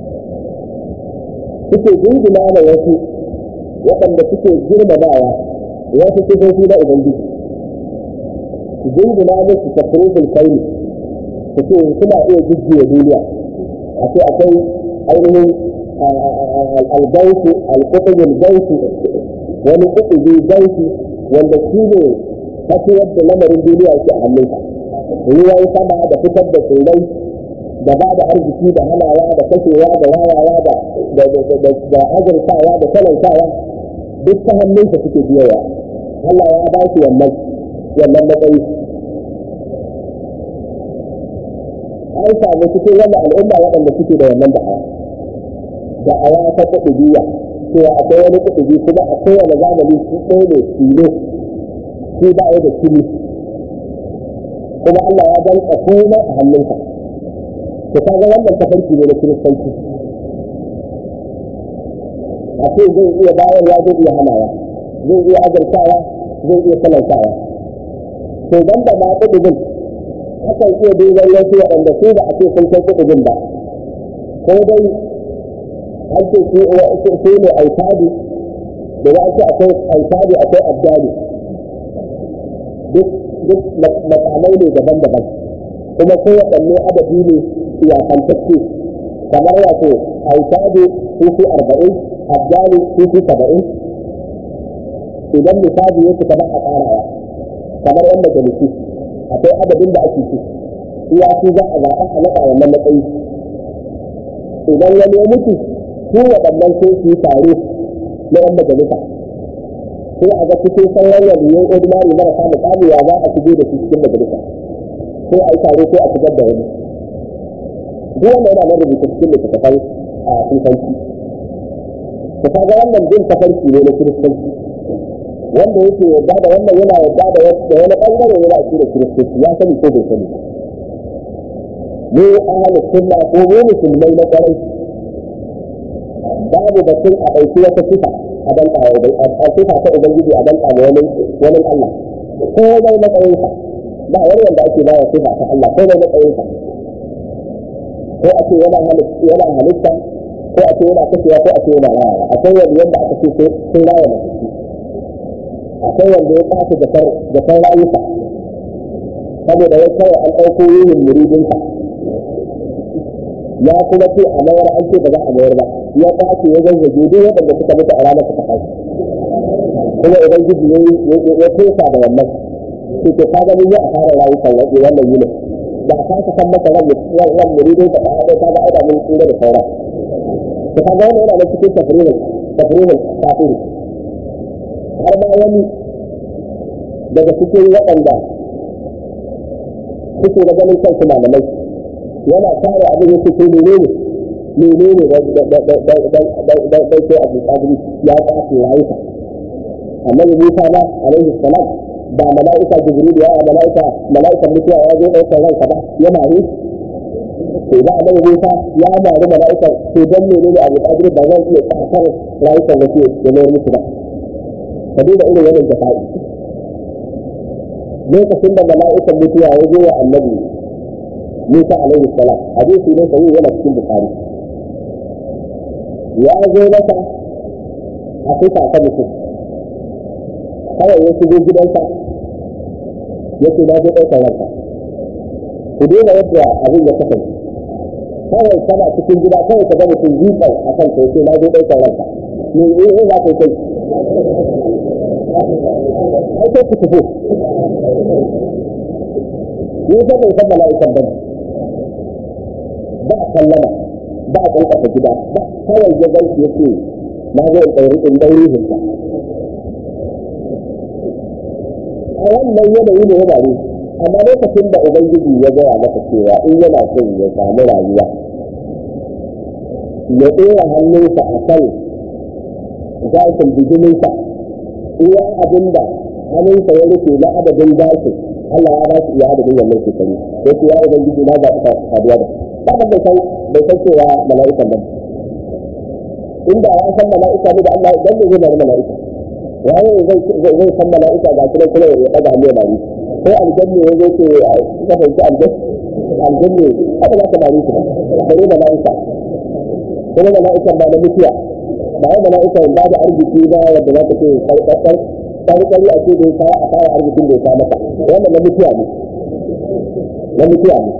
suke jingina da wasu waɗanda suke girmamawa wasu sifofi na ubangiji jingina musu tafrifin kaini su ce suna iya jujjuya duniya a ce akwai ainihin albautu alkutubin bautu wani kutubi bautu wanda shi ne tafiyar da lamarin duniya yake a hannunka ruwan sama da fitar da tsirrai da ba da arziki da hanawa da kashewa da wayawa da da azurtawa da talantawa duk ta hannunka suke biyawa Allah ya ba shi wannan wannan matsayi an samu cikin wani al'umma waɗanda suke da wannan da'awa da'awa ta kuɗi biya cewa akwai wani kuɗi biyu kuma a kowane zamani shi ɗaya ne tilo shi ba ya da kili kuma Allah ya danka komai a hannunka to kaga wannan tafarki ne na kiristanci a ce zai iya bayarwa zai iya hanawa zai iya azartawa zai iya talantawa to ban da ma kudin akan iya duban wasu waɗanda su ba a ce sun kai kudin ba ko dai an ce su ne aitadi da ya ce akwai aitadi akwai abdali duk duk makamai ne daban-daban kuma ko waɗanne adadi ne iyakantacce kamar wato aitadi su fi arba'in abdali su fi saba'in idan misali ya fita ba a ƙarawa kamar yan majalisi akwai adadin da ake ci iya su za a zaɓa a naɗa wannan matsayi idan wani ya mutu su waɗannan sai su yi tare na yan majalisa sai a ga cikin sauran waliyan ordinary marasa mukami ya za a shigo da su cikin majalisa sai a yi tare sai a shigar da wani duk wanda yana nan rubuta cikin littattafai a kiristanci ka kaga wannan bin tafarki ne na kiristanci wanda yake yarda da wannan yana yarda da wani bangare yana shi da kiristoci ya sani ko bai sani mu ahlus sunna ko mu musulmai na kwarai babu batun a ɗauki wata sifa a danka a sifa ta ubangiji a danka da wani wani Allah ko dai matsayinsa ba wani wanda ake bawa sifa ta Allah ko dai matsayinsa ko a ce yana halitta halitta ko a ce yana kashewa ko a ce yana rayawa akwai wani yadda aka ce sun raya mutum akwai wanda ya kafa jakar rayuka saboda ya kawai an ɗauko yin muridinsa ya kuma ce a mayar an ce ba za a mayar ba ya kace ya zazzage duk waɗanda suka mutu a ranar suka kai kuma idan gidi ya fesa da wannan to ke ka gani ya a fara rayukan wajen wannan yini da a kasa san masa ran muridinsa ta haɗe ta ga aida mun tsira da saura to ka ga wannan yana da cikin tafririn tafririn kafiri har ma wani daga cikin waɗanda suke da ganin kansu malamai yana tare abin da suke menene menene da ke abu kadiri ya kafe rayuka annabi musa ba alaihi salam ba mala'ika jibril ya mala'ika mala'ika mutuwa ya zo ɗaukar ranka ba ya mare to ba annabi musa ya mare mala'ika to dan menene abu kadiri ba zan iya kasar rayukan wasu da mayar musu ba ka duba irin wannan jafa'i lokacin da mala'ikan mutuwa ya zo wa annabi Musa alaihi salam hadisi ne sai yana cikin Bukhari ya zo masa a kusa ta mutum kawai ya shigo gidansa ya ce na zo ɗaukar ranka ku daina yadda abin ya kasance kawai kana cikin gida kawai ka ga mutum zuƙar a kan kai sai na zo ɗaukar ranka me ne za ka yi kai ai sai ku tafi ni fa bai san mala'ikan bane ba sallama ba kankasa gida ba kawai ya gaishe yake na zo in ɗauri in ɗauri hinta a wannan yanayi ne yana ne amma lokacin da ubangiji ya gaya maka cewa in yana son ya samu rayuwa ya ɗora hannunsa a kan gashin bijiminsa iya abin da hannunsa ya rufe na adadin gashin Allah ya ba su iya adadin wannan shekaru sai ce ya ubangiji na zaɓi saduwa da ba bai san bai san cewa mala'ikan ba inda ya san mala'ika ne da Allah dan ne zai bari mala'ika waye zai zai san mala'ika ga kuma kuma ya daga hannu ya bari ko aljanna ya zo ce ka fahimci aljanna aljanna kada za ka bari su ba sai mala'ika kuma mala'ikan ba na mutuwa ba wai mala'ikan ba da arziki ba yadda za ka ce sarƙaƙƙar sarƙari a ce da ya kawo a fara arzikin da ya sa maka wannan na mutuwa ne na mutuwa ne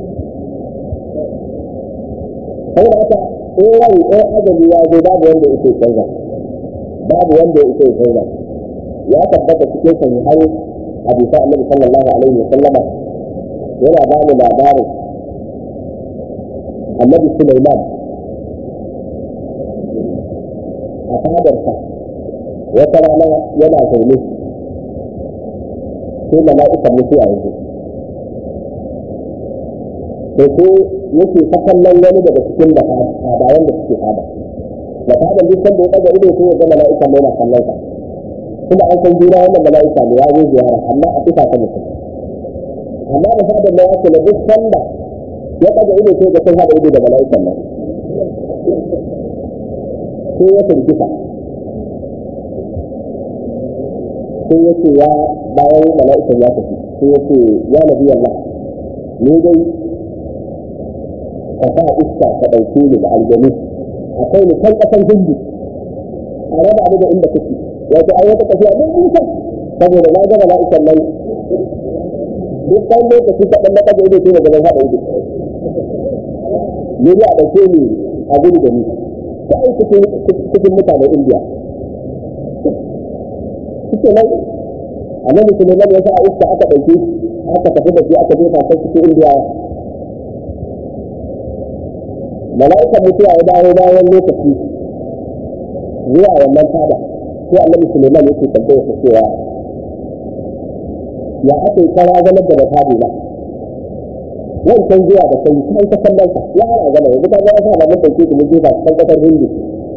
sai da haka in rai in ajali ya zo babu wanda yake canza babu wanda yake canza ya tabbata cikin sahihai hadisa annabi sallallahu alaihi wa sallama yana ba mu labarin annabi Sulaiman a fadarsa wata rana yana zaune sai mala'ikan mutuwa yanzu da ko yake ta kallon wani daga cikin da fadawan da suke fada da fadan duk sanda ya daga ido sai ya ga mala'ika mai na kallon sa kuma an san juna wannan mala'ika ne ya zo ziyara amma a fita ta mutum amma da fadan da ya ce na duk sanda ya daga ido sai ga sun haɗa ido da mala'ikan nan sai ya firgita sai ya ce ya bayan mala'ikan ya tafi sai ya ce ya nabi Allah ni dai ka sa iska ka ɗauke ni da aljanu akwai ni kan ƙasar hindu a raba ni da inda kake wato ai wata tafiya mun nisa saboda na gaba mala'ikan nan duk ɗan lokaci ka ɗan ɗaga ido sai da gaban haɗa ido ni a ɗauke ni a gudu da ni sai cikin mutanen indiya suke nan annabi Sulaiman ya sa iska aka ɗauke aka tafi da shi aka jefa sai cikin indiya mala'ikan mutuwa ya dawo bayan lokaci zuwa wannan fada sai annabi Sulaiman yake tambayar sa cewa ya aka yi kara zama da fadi na wancan zuwa da kai kai ta kallon sa ya ana gama yanzu ka ga ya sa da mun dauke shi mun jefa cikin kasar hindu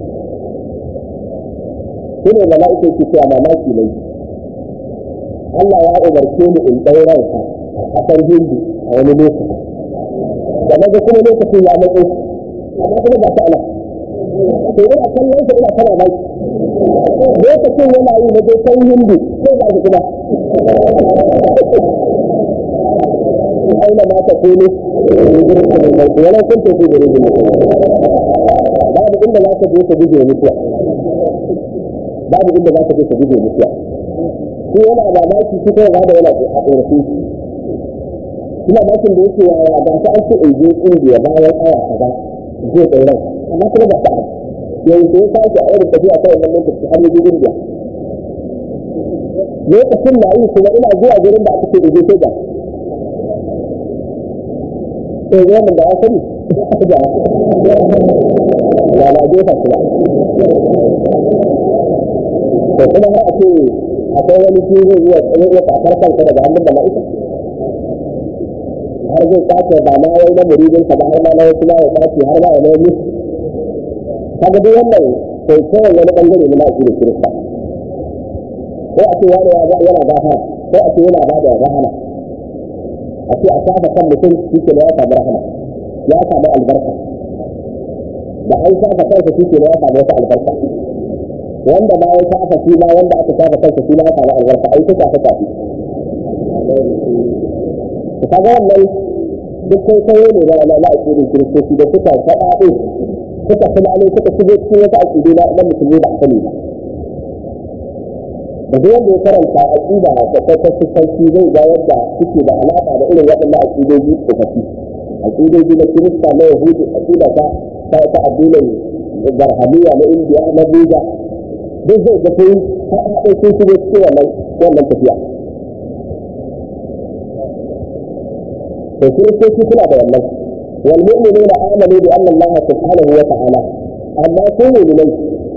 shi ne mala'ika yake cewa mamaki ne Allah ya umarce ni in ɗau ranka a ƙasar hindu a wani lokaci da na ga kuma lokacin ya matso amma kuma ba ta ana to ina kallon sa ina kana baki lokacin yana yi na dai hindu sai ba shi kuma aina ma ta kone wala kun tafi da rijin babu inda za ka je ka guje mutuwa babu inda za ka je ka guje mutuwa shi yana mamaki shi kai ba da yana a ƙorafi ina bakin da yake yaya ba ta an ce in je ƙungiya bayan aya kaza zai ɗauran amma kuma ba ta yanzu ya sake a irin tafiya ta wannan lokaci har yaje indiya lokacin na yi kuma ina zuwa gurin da aka ce in je sai ga sai zai mun da ya sani da ya na jefa kuma to kuma har a ce akwai wani shi zai iya zai iya kafar kansa daga hannun mala'ika har zai kwace ba ma wai na muridin sa ba har ma na wasu ma ya kwace har ma ya mai musu kaga duk wannan sai kawai wani bangare na ma'aiki da kirista ko a ce wani ya yana gafa ko a ce yana ba da rahama a ce a shafa kan mutum shi ke da ya samu rahama ya samu albarka da an shafa kansa shi ke da ya samu wata albarka wanda ma ya shafa shi ma wanda aka shafa kansa shi ma ya samu albarka ai ta shafa shafi ka ga wannan duk kai kai ne da na aƙidin kiristoci da suka faɗaɗe suka fulani suka shigo cikin wata aƙidu na na musulmi ba a sani ba da duk wanda ya karanta aƙida da kwakwakwar sarki zai ga yadda suke da alaƙa da irin waɗannan aƙidoji tsofaffi aƙidoji na kirista na yahudu aƙida ta ta ta addinin barhamiya na indiya na buda duk zai ga sai haɗe sun shigo cikin wannan wannan tafiya to kiristoci suna da wannan wal mu'minuna amanu bi anna Allah subhanahu wa ta'ala amma su mu'minai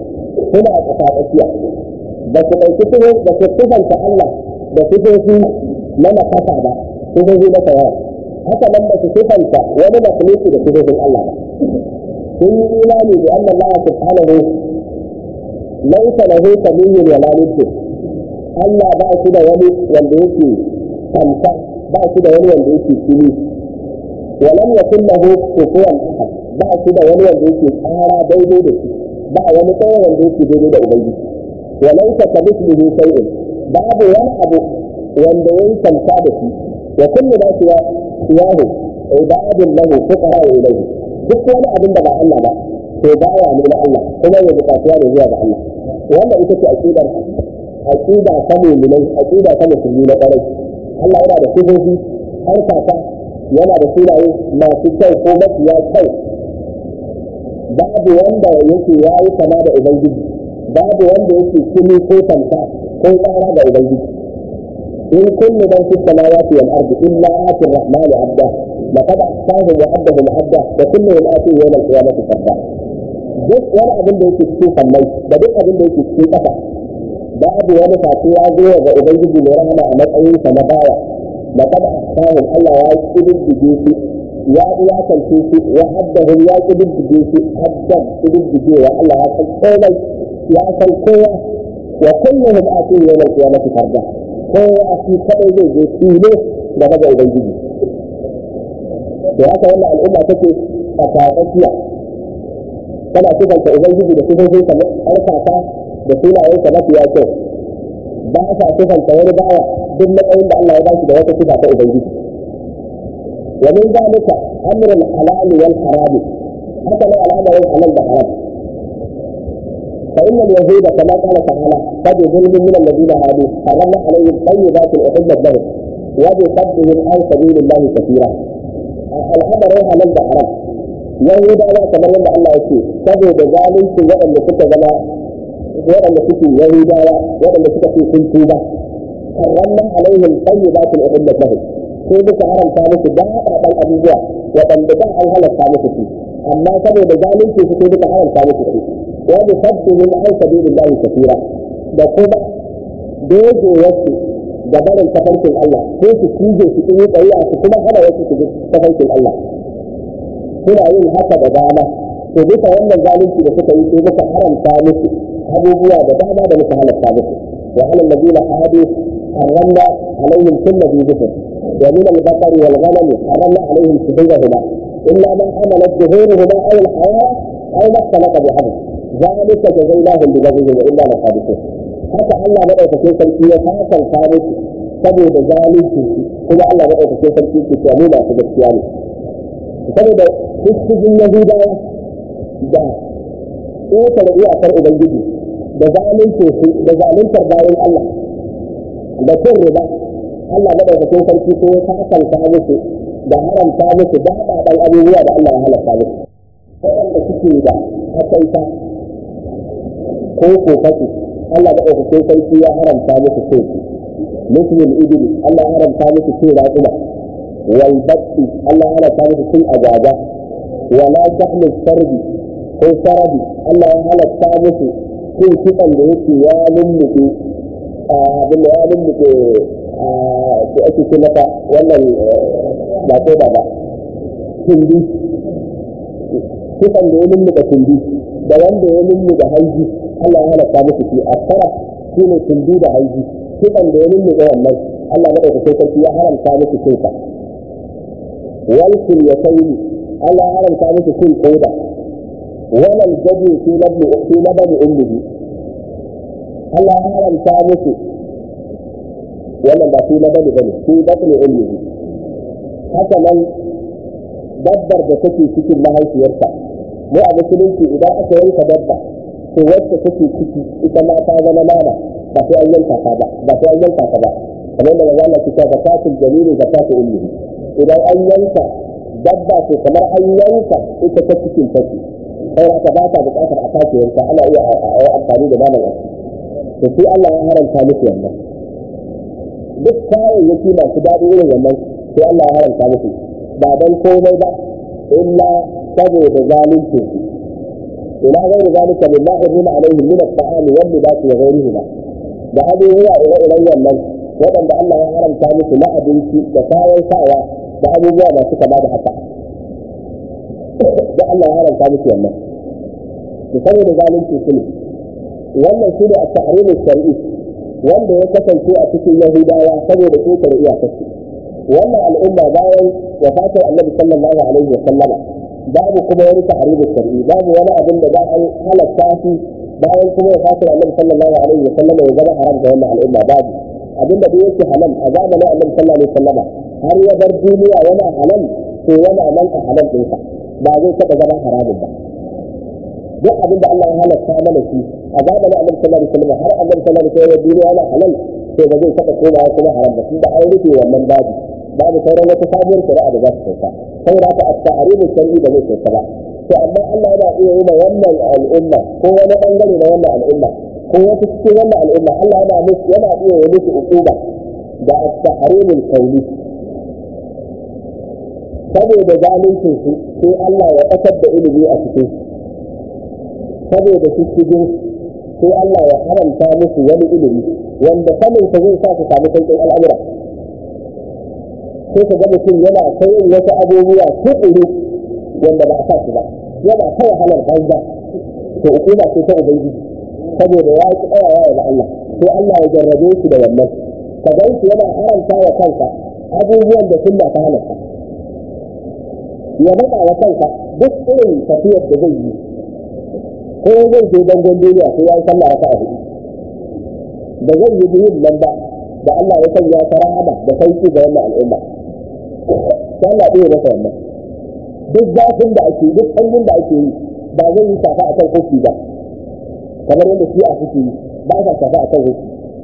suna a ƙasa tsakiya ba su ɗauki su ba su kusanta Allah da sifofi na nakasa ba sifofi na tawaya haka nan ba su kusanta wani makhluki da sifofin Allah ba sun yi imani da annan Allah subhanahu laisa lahu samiyyun wala niddu Allah ba shi da wani wanda yake kanta ba shi da wani wanda yake kini ولم يكن له كفوا احد ba shi da wani wanda yake tsara daidai da shi ba wani kawai wanda yake daidai da ubangiji walau ka kamithlihi shay'un babu wani abu wanda ya yi kanta da shi wa kullu ma siwa siwahu ibadun lahu fuqara ilayhi duk wani abin da ba Allah ba to baya ne na Allah kuma ya bukatuwa ne zuwa ga Allah wannan ita ce aqidar aqida ta mu'minai aqida ta musulmi na ƙwarai Allah yana da sifofi har kaka yana da sunaye masu kyau ko mafiya kyau babu wanda yake ya yi kama da ubangiji babu wanda yake kini ko tamta ko tsara da ubangiji in kullu man fi samawati wal ardi illa ati ar-rahman abda laqad ahsahum wa addahum adda wa kulluhum ati yawm al-qiyamati farda duk wani abin da yake cikin sammai da duk abin da yake cikin ƙasa babu wani fati ya zo ga ubangiji mai rahama a matsayin sa na bawa laqad ahsahum Allah ya kididdige su ya iyakance su wa haddahum ya kididdige su haddan kididdigewa Allah ya san komai ya san kowa wa kulluhum ati yawm al-qiyamati farda kowa shi kadai zai je shi ne da daga ubangiji da haka wannan al'umma take a tsakiya tana sifanta ubangiji da sifofin sa harkata da sunayen sa mafiya kyau ba sa sifanta wani bawa duk matsayin da Allah ya bashi da wata sifa ta ubangiji wa min zalika amrul halal wal haram haka ne al'amarin halal da haram فإن اليهود كما قال تعالى قد ظلم من الذين هادوا حرمنا عليهم طيبات أحلت لهم وبصدهم عن سبيل الله كثيرا الأمر هو من حرام يهودا كما يند الله يقول سبب ذلك وأن سك زما وأن سك يهودا وأن سك في كنتوبة حرمنا عليهم طيبات أحلت لهم sai duka haramta musu daɗaɗan abubuwa waɗanda ba an halatta musu su amma saboda zalunci su sai duka haramta musu su wani sabbin an sabilillahi kafira da kuma doge wasu da barin tafarkin Allah ko su cije su yi tsaye su kuma hana wasu su tafarkin Allah suna yin haka da dama to duka wannan zalunci da suka yi sai muka haramta musu abubuwa da dama da muka halatta musu wa alal ladina hadu حرمنا عليهم كل ذي ذكر ومن البقر والغنم حرمنا عليهم شهودهما الا ما حملت ظهورهما او الحياه او ما اختلط بحمل ذلك جزيناهم ببغيهم والا لصادقون haka Allah madaukakin sarki ya sakanta musu saboda zalunci kuma Allah madaukakin sarki ke cewa mu masu gaskiya ne saboda dukkan Yahudawa da ƙetare iyakar Ubangiji da zalunci su da zaluntar bayan Allah da cin riba Allah madaukakin sarki ko ya sakanta musu da haramta musu da haɗaɗɗen abubuwa da Allah ya halatta musu waɗanda suke da akaita ko kokatu Allah maɗaukakin sarki ya haramta musu ce muslim ibili Allah ya haramta musu ce raƙuma wal batti Allah ya haramta musu cin ajaja wala tahlu sarbi ko sarabi Allah ya halatta musu cin kitsan da yake ya lulluɓe abin da ya lulluɓe da ake ce mata wannan ba ko ba ba tundi kitsan da ya lulluɓe tundi da wanda ya lulluɓe hanji Allah ya halatta musu shi a fara shi ne tundi da hanji kitsan da ya lulluɓe wannan Allah ya ɗauka sai sarki ya haramta musu cin sa walkul ya sayi Allah ya haramta musu cin koda wannan gaji fi labni fi labni ummihi Allah ya haramta musu wannan ba fi labni bane fi labni ummihi haka nan dabbar da take cikin mahaifiyarta mu a musulunci idan aka yanka dabba to wacce take ciki ita ma ta zama nama ba sai an yanka ta ba ba sai an yanka ta ba kamar da Allah ke cewa zakatul jalili zakatul ummi idan an yanka dabba to kamar an yanka ita ta cikin take sai haka ba ta buƙatar a sake yanka ana iya a amfani da naman wasu to sai Allah ya haramta musu wannan duk kayayyaki masu daɗi irin wannan sai Allah ya haramta musu ba don komai ba illa saboda zalunci ila ghairi zalika mimma harrama alaihim min at-ta'ami wal libas wa ghayrihima da abubuwa ire-iren wannan waɗanda Allah ya haramta musu na abinci da kayan sawa da abubuwa masu kama da haka da Allah ya haramta musu wannan to saboda zalunci su ne wannan shi ne a tahrimin shar'i wanda ya kasance a cikin yahudawa saboda ƙetare iyakarsu wannan al'umma bayan wafatar annabi sallallahu alaihi wa sallama babu kuma wani tahrimin shar'i babu wani abin da za a halatta shi bayan kuma wafatar annabi sallallahu alaihi wa sallama ya zama haram ga wannan al'umma babu abin da yake halal a zamanin annabi sallallahu alaihi wa sallama har ya bar duniya yana halal to yana nan a halal ɗinsa ba zai taɓa zama haramun ba duk abin da Allah ya halatta mana shi a zamanin Annabi sallallahu alaihi wasallam har Annabi sallallahu alaihi wasallam duniya yana halal to ba zai taba komawa kuma haram ba tunda an rufe wannan babu babu sauran wata sabuwar shari'a da za su sauka saboda haka at-ta'rimu shar'i ba zai sauka ba to amma Allah yana iya yi ma wannan al'umma ko wani bangare na wannan al'umma ko wata cikin wannan al'umma Allah yana musu yana iya yi musu uquba da at-ta'rimul qawli saboda zalincin su sai Allah ya kasar da ilimi a cikin su saboda su shigo sai Allah ya haramta musu wani ilimi wanda sanin sa zai sa su samu sauƙin al'amura sai ka ga mutum yana kai in wasu abubuwa tukuru wanda ba a sa su ba yana ta wahalar banza to hukuma ce ta ubangiji saboda ya ki tsayawa da Allah sai Allah ya jarrabe shi da wannan ka gan shi yana haramta wa kansa abubuwan da sunna ta halatta ya matsa wa kansa duk irin tafiyar da zai yi ko zai je dangon duniya sai ya yi sallah raka a hudu da zai yi biyun nan ba da Allah ya sanya ta rahama da sauki ga wannan al'umma sai Allah ɗaya masa wannan duk zafin da ake duk sanyin da ake yi ba zai yi shafa akan kofi ba kamar yadda shi a suke yi ba sa shafa akan kofi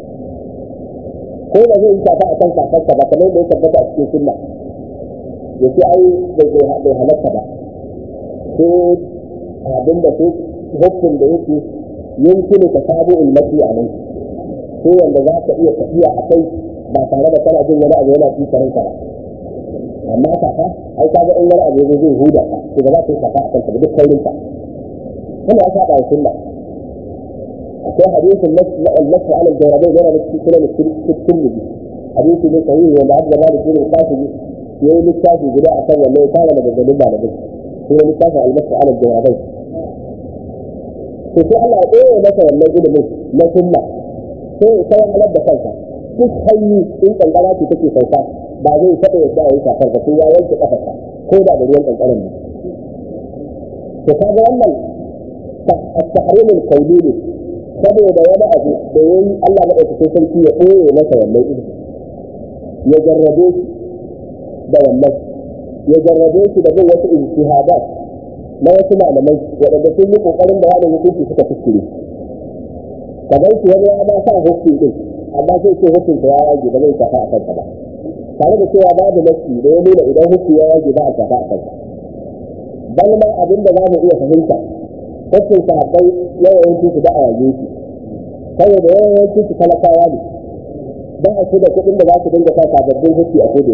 ko ba zai yi shafa akan kafarsa ba kamar yadda ya tabbata a cikin sunna ya ce ai bai halatta ba sai abinda sai hukun da yake yankin ka sabu ummati a nan sai wanda za ka iya tafiya a kai ba tare da kana jin wani abu yana tsisarin ka ba amma kafa ai ka ga in wani abu zai huda ka to ba za ka yi kafa a kanka duk kaurin ka kuma ya saba sunna akwai hadisin nasu ala jawrabai yana da cikin sunan tirmidhi hadisi ne sahihi wanda Abdul Malik bin Qasim yayi littafi guda akan wannan ya fara daga ganin malamai sai littafin al-nasu ala jawrabai to sai Allah ya ɗaya masa wannan ilimin na sunna sai ya kai halar da kansa duk hanyi in kankara ce take sauka ba zai taɓa yadda ya yi shafar ba sai ya wanke kafarsa ko da da ruwan kankaran ne to kaga wannan tahrimul qawli ne saboda wani abu da yayi Allah na ɗauke sarki ya ɗaya masa wannan ilimin ya jarrabe shi da wannan ya jarrabe shi da bin wasu ijtihadat na wasu malamai waɗanda sun yi ƙoƙarin da wani hukunci suka kuskure kamar su wani ya ma sa hukun din amma sai ce hukun ta ya yage ba zai shafa a kansa ba tare da cewa babu nasi da ya nuna idan hukun ya yage ba a shafa a kansa bal ma abin da za mu iya fahimta hukun sahabbai yawancin su da a yage shi saboda yawancin su talakawa ne ba a su da kuɗin da za su dinga sa sababbin hukki a kudu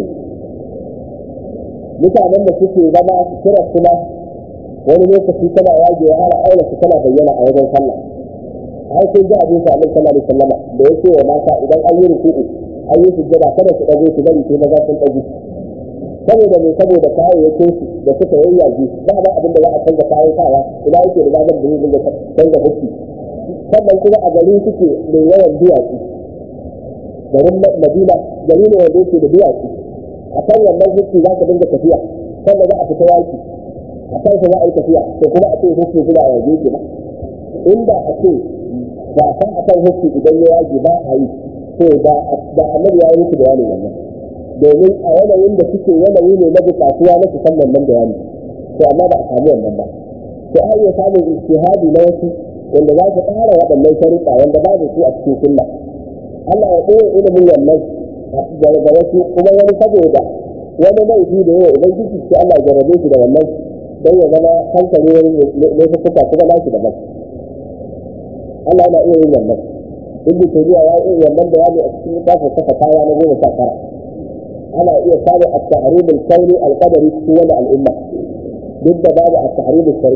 mutanen da suke zama su kira kuma wani lokaci tana yage har aure su tana bayyana a wajen sallah har sai ga abin sallallahu alaihi wasallam da yake wa mata idan an yi ruku'u an yi sujjada kada su dago su bari sai maza sun dago saboda me saboda kayayyakin su da suka yayyage ba ba abin da za a canza kayan sawa ina yake da zagar da zai canza hukki sannan kuma a gari suke mai yawan duwatsu garin madina gari ne wanda yake da duwatsu a kan wannan hukki za ka dinga tafiya sannan za a fita yaki a kan za a yi tafiya to kuma a ce hukki suna a yaje ke ba inda a ce ba san a kan hukki idan ya yaji ba a yi to da annabi ya yi musu bayani wannan domin a yanayin da suke yanayi ne na bukatuwa na su san wannan bayani to amma ba a samu wannan ba to a iya samun ijtihadi na wasu wanda za su ƙara waɗannan sharuɗa wanda babu su a cikin sunna Allah ya ɗaya ilimin wannan daga wasu kuma wani saboda wani laifi da yawa ubangiji sai Allah ya jarrabe shi da wannan don ya zama hankali wani laifuka kuma nashi daban Allah yana iya yin wannan duk da tafiya ya iya wannan bayani a cikin kafin saka kaya na goma sha tara ana iya samun a tahrimul kauni alqadari cikin wani al'umma duk da babu a tahrimul shar'i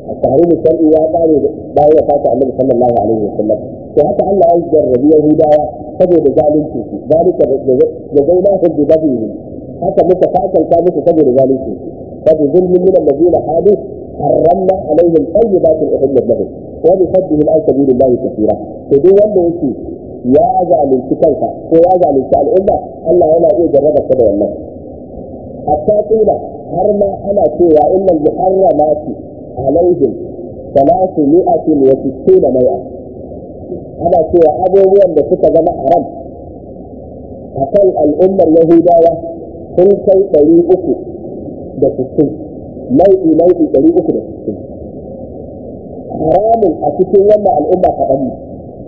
التحريم الشرعي يا قال باي وفاة النبي صلى الله عليه وسلم وحتى الله يجر يهودا سبب ذلك ذلك جزيناهم ببغيهم حتى متفاعل كانت سبب ذلك فبظلم من الذين حادوا حرمنا عليهم طيبات احلت لهم وبصدهم عن سبيل الله كثيرا فدي wanda yake ya zalunci kansa ko ya zalunci al'umma Allah yana iya jarraba ta da wannan hatta kila har ma ana cewa innal muharramati alaihim salatu mi'atin wa sittuna mai'a ana cewa abubuwan da suka zama haram akan al'ummar yahudawa sun kai ɗari uku da sittin nau'i nau'i ɗari uku da sittin haramun a cikin wannan al'umma kaɗan ne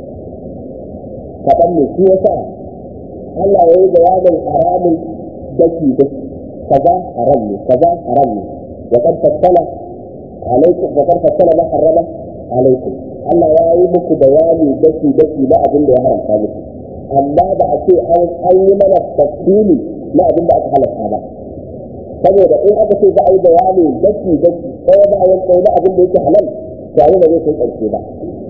kaɗan ne shi yasa Allah ya yi bayanin haramun daki daki kaza haram ne kaza haram ne wa qad fassala alaikum wa qad fassala ma harrama alaikum Allah ya yi muku bayani daki daki na abin da ya haramta muku amma ba a ce an yi mana tafsili na abin da aka halatta ba saboda in aka ce za a yi bayani daki daki ɗaya bayan ɗaya na abin da yake halal to abin da zai kai ƙarshe ba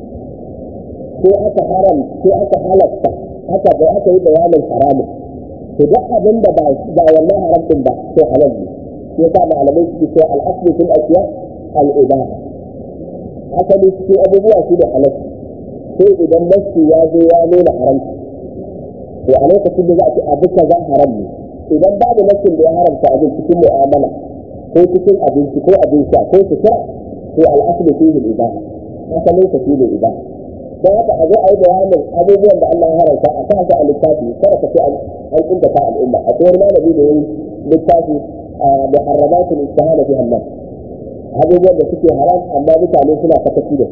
sai aka haram sai aka halatta haka da aka yi bayanin haramun to duk abin da ba ba wannan haram din ba sai halal ne sai yasa malamai suke cewa al-aslu fil asya al-ibaha asali cikin abubuwa shi da halal sai idan nasu ya zo ya nuna haramci to a lokacin da za a ce abu kaza haram ne idan babu nasin da ya haramta abin cikin mu'amala ko cikin abinci ko abin sha ko sutura to al-aslu fihi al-ibaha asalin sa shi ne ibaha don haka a zo a yi bayanin abubuwan da Allah ya haramta a kan a littafi kada ka ce an inda ta al'umma a tsohon malami da yayi littafi da harramatul istihana fi Allah abubuwan da suke haram amma mutane suna sakaci da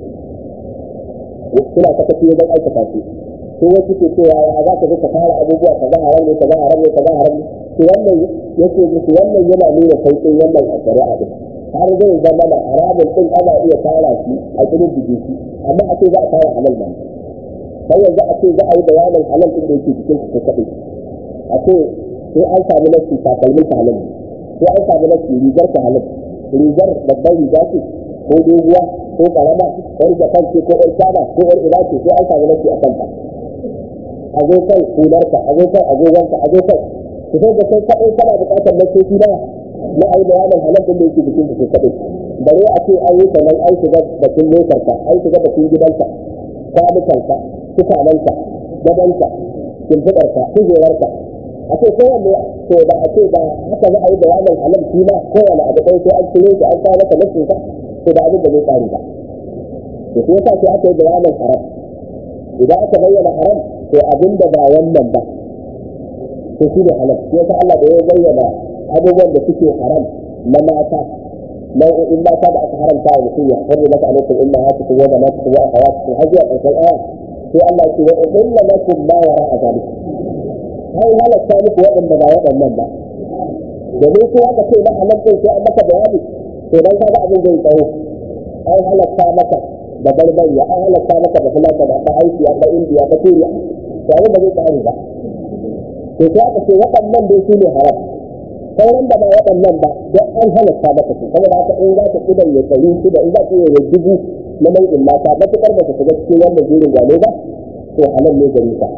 su suna sakaci wajen aikata su sai wasu ke cewa ya za ka zo ka fara abubuwa ka za haram ne ka za haram ne ka za haram ne to wannan yake musu wannan yana nuna sauƙin wannan a shari'a din har zai zama da haramun din ana iya fara shi a cikin jiki shi amma a ce za a fara halal ba sai yanzu a ce za a yi bayanin halal din da yake cikin su kaɗai a ce sai an samu nasi takalmin ta halal sai an samu nasi rigar ta halal rigar babban riga ce ko doguwa ko karama yar japan ce ko yar shaba ko yar ina ce sai an samu nasi a kanta a zo kan hularka a zo kan agogonka a zo kan ku sai da kai kaɗai kana buƙatar nasoshi na na ai bayanin halal din da yake cikin su kaɗai bare a ce an yi sanan an shiga bakin motarka an shiga bakin gidanka kwanukanka tukananka gabanka shimfiɗarka kujerarka a ce kowanne to da a ce ba haka za a yi bayanin halal shi ma kowane abu ɗaya sai an cire shi an kawo maka nasinsa to da abin da zai ƙare ba to sai yasa sai aka yi bayanin haram idan aka bayyana haram to abin da ba wannan ba to shi ne halal sai yasa Allah da ya bayyana abubuwan da suke haram na mata nau'o'in mata da aka haramta wa mutum ya harri maka alaikum inna ha tuku wa banatukum wa akhawatukum har zuwa ƙarshen aya sai Allah ce wa illa lakum ma wara a zalika har halatta muku waɗanda ba waɗannan ba domin sai aka ce na halal din sai an maka bayani to dan kaga abin zai tsawo an halatta maka da barbariya an halatta maka da fulata da ta aiki a ta indiya ta turiya to abin da zai tsari ba to sai aka ce waɗannan dai su ne haram sauran da ba waɗannan ba don an halatta maka su saboda haka in za ka kidan ya tsari su da in za ka yi ya dubu na nau'in mata matuƙar ba ka shiga cikin wannan jerin gano ba to halal ne gari ka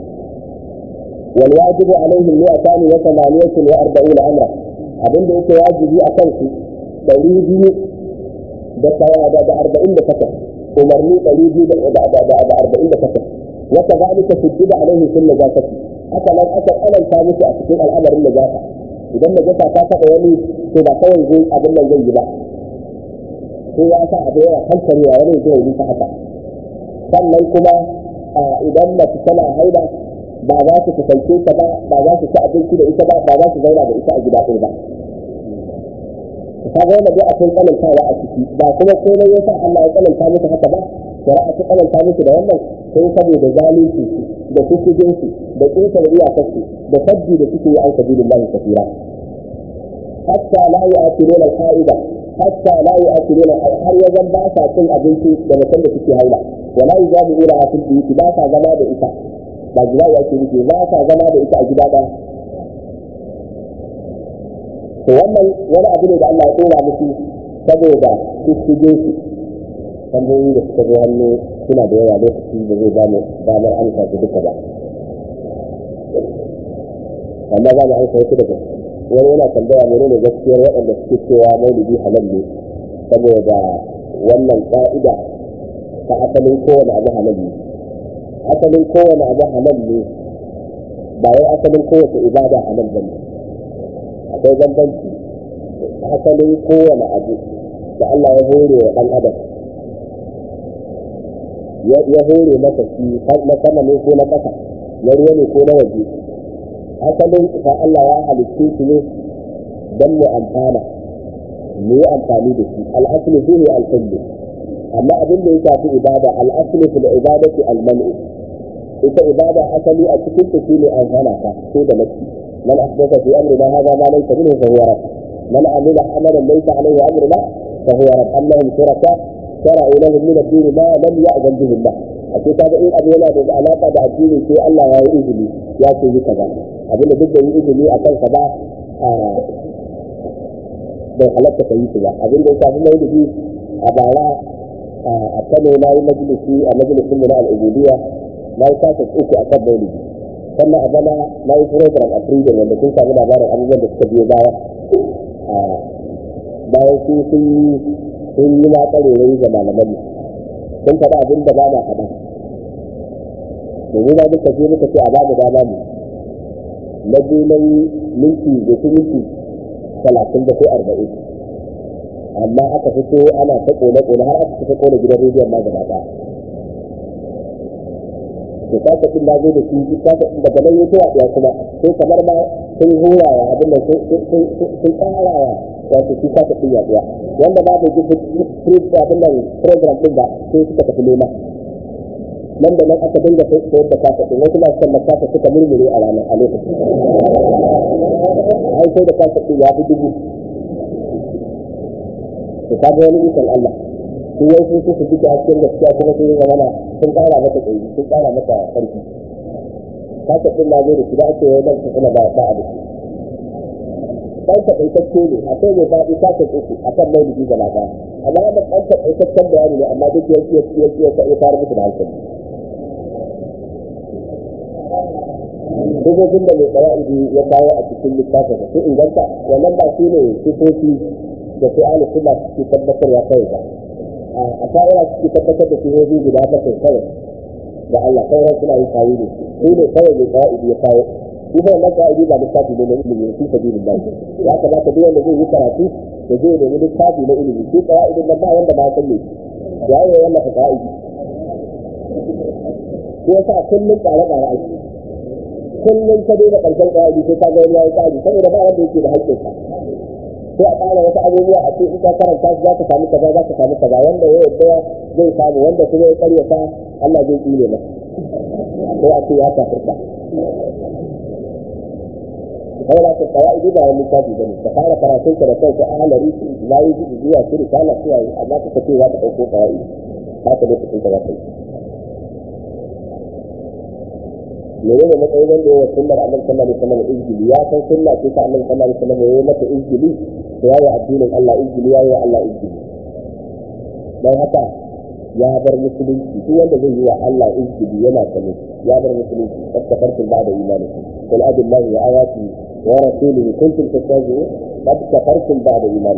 والواجب عليهم مئتان وثمانية وأربعون أمرا abin da yake wajibi a kansu ɗari biyu da da arba'in da takwas umarni ɗari biyu da arba'in da takwas wata zalika sujjida alaihi sun najasati haka nan aka tsananta musu a cikin al'amarin najasa idan najasa ta taɓa wani to ba kawai zai abin nan zai yi ba sai ya sa abu yana hankarewa wani zai yi ta haka sannan kuma idan mace tana haida ba za su kusance ta ba ba za su ci abinci da ita ba ba za su zauna da ita a gida ɗaya ba ka ga wanda dai akwai tsanantawa a ciki ba kuma komai yasa Allah ya tsananta musu haka ba shari'a ta tsananta musu da wannan sai saboda zalunci da kusujin su da ƙetare iyakarsu da sabbi da suke yi an sabilillahi kafira hatta la yu'athiruna al-qa'ida hatta la yu'athiruna har ya zan ba sa cin abinci da mutum da suke haila wala yuzabi'una a fil biyuti ba sa zama da ita ba gida ya ke nufi ba sa zama da ita a gida ɗaya to wannan wani abu ne da Allah ya tsora musu saboda su shige su tambayoyi da suka zo hannu suna da yawa lokaci da zai bamu damar amsa su duka ba amma za mu amsa wasu daga wani yana tambaya mene ne gaskiyar waɗanda suke cewa maulidi halal ne saboda wannan ƙa'ida ta asalin kowane abu halal ne asalin kowane abu halal ne ba wai asalin kowace ibada halal ba ne akwai bambanci asalin kowane abu da Allah ya hore wa ɗan adam ya hore masa shi na sama ne ko na ƙasa na ruwa ne ko na waje asalin fa Allah ya halitta shi ne don mu amfana mu yi amfani da shi al'aslu shi ne alkullu amma abin da ya shafi ibada al'aslu fil ibadati al-man'u ita ibada asali a cikin ta shine an hana ta sai da nafsi man ahdatha fi amrina hadha ma laysa minhu fa huwa rad man amila amalan laysa alayhi amruna fa huwa rad annahum shuraka shara'u lahum min ad-din ma lam ya'zan bihi Allah a ce kaga in abu yana da alaka da addini sai Allah ya yi izini ya ce yi kaza abin da duk da yi izini a kansa ba bai halatta ka yi su ba abin da ya shafi maulidi a bara a kano na yi majalisi a majalisin mu na al'ubudiyya na yi kasa uku a kan maulidi sannan a bana na yi program a freedom wanda kun samu labarin abubuwan da suka biyo baya bayan su sun yi sun yi ma ƙarerai ga malaman mu sun faɗa abin da ba na faɗa domin ba duka je muka ce a ba mu dama mu na je na yi minti da su minti talatin da ko arba'in amma aka fito ana ta kone kone har aka fita kone gidan rediyon ma gaba ɗaya to kasa din na zo da shi kasa din daga nan yake ya kuma sai kamar ma sun hurawa abin da sun karawa wato shi kasa din ya tsaya wanda ba da jikin abin nan program din ba sai suka tafi nema nan da nan aka dinga sayar da kasa din wasu masu sannan kasa suka murmure a ranar a lokacin ai sai da kasa din ya fi dubu to kaga wani ikon Allah su wai sun su duka hasken gaskiya kuma sun yi zamana sun kara mata tsayi sun kara mata karfi kasa din na zo da shi da ake yi nan kuma ba ba a da shi dan takaitacce ne akwai mai faɗi kasa uku akan maulidi gaba ɗaya amma wannan dan takaitaccen bayani ne amma duk ya ya ya ya ya fara musu da hankali Dukkan da mai tsawa'idi ya kawo a cikin littafin su inganta wannan ba shi ne sifofi da su ahli sunna suke tabbatarwa kawai ba a sha'ira suke tabbatar da sifofi guda bakwai kawai da Allah sauran suna yin kawo ne su ne kawai mai tsawa'idi ya kawo shi ba wannan tsawa'idi ba littafi ne na ilimi su sabi da ya kamata duk wanda zai yi karatu da zai nemi littafi na ilimi shi tsawa'idin nan ba wanda ba san ne ya yi wannan tsawa'idi ko yasa kullum tsare-tsare ake kullum ka daina ƙarshen ƙa'idi sai ka ga wani yayi ƙa'idi saboda ba wanda yake da haƙƙinsa sai a ƙara wasu abubuwa a ce in ka karanta su za ka samu kaza za ka samu kaza wanda ya yadda zai samu wanda kuma ya ƙaryata Allah zai tsire masa sai a ce ya kafirta sai da ka kawai ba wani littafi ba ne ka fara karatun ka da kanka a halari su layi su zuwa su risala su yayi amma ka ce za ka ɗauko kawai haka lokacin ka za ka yi menene matsayin wanda ya sunnar annabi sallallahu alaihi wasallam izgili ya san sunna ce ta annabi sallallahu alaihi wasallam ya mata izgili to yayi addinin Allah izgili yayi wa Allah izgili dan haka ya bar musulunci duk wanda zai yi wa Allah izgili yana sane ya bar musulunci kafartum ba'da imani qul abillahi wa ayati wa rasulihi kuntum tastahzi'un qad kafartum ba'da imani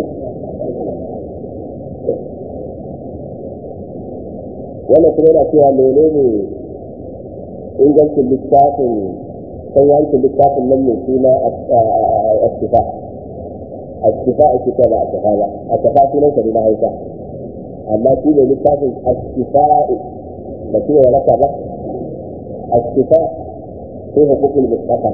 wannan kuma yana cewa menene ingancin littafin sanyancin littafin nan mai suna a shifa a shifa a shifa ba a shifa ba a shifa sunan sa na hausa amma shi ne littafin a shifa ba shi ne raka ba a shifa sai hukukul mustafa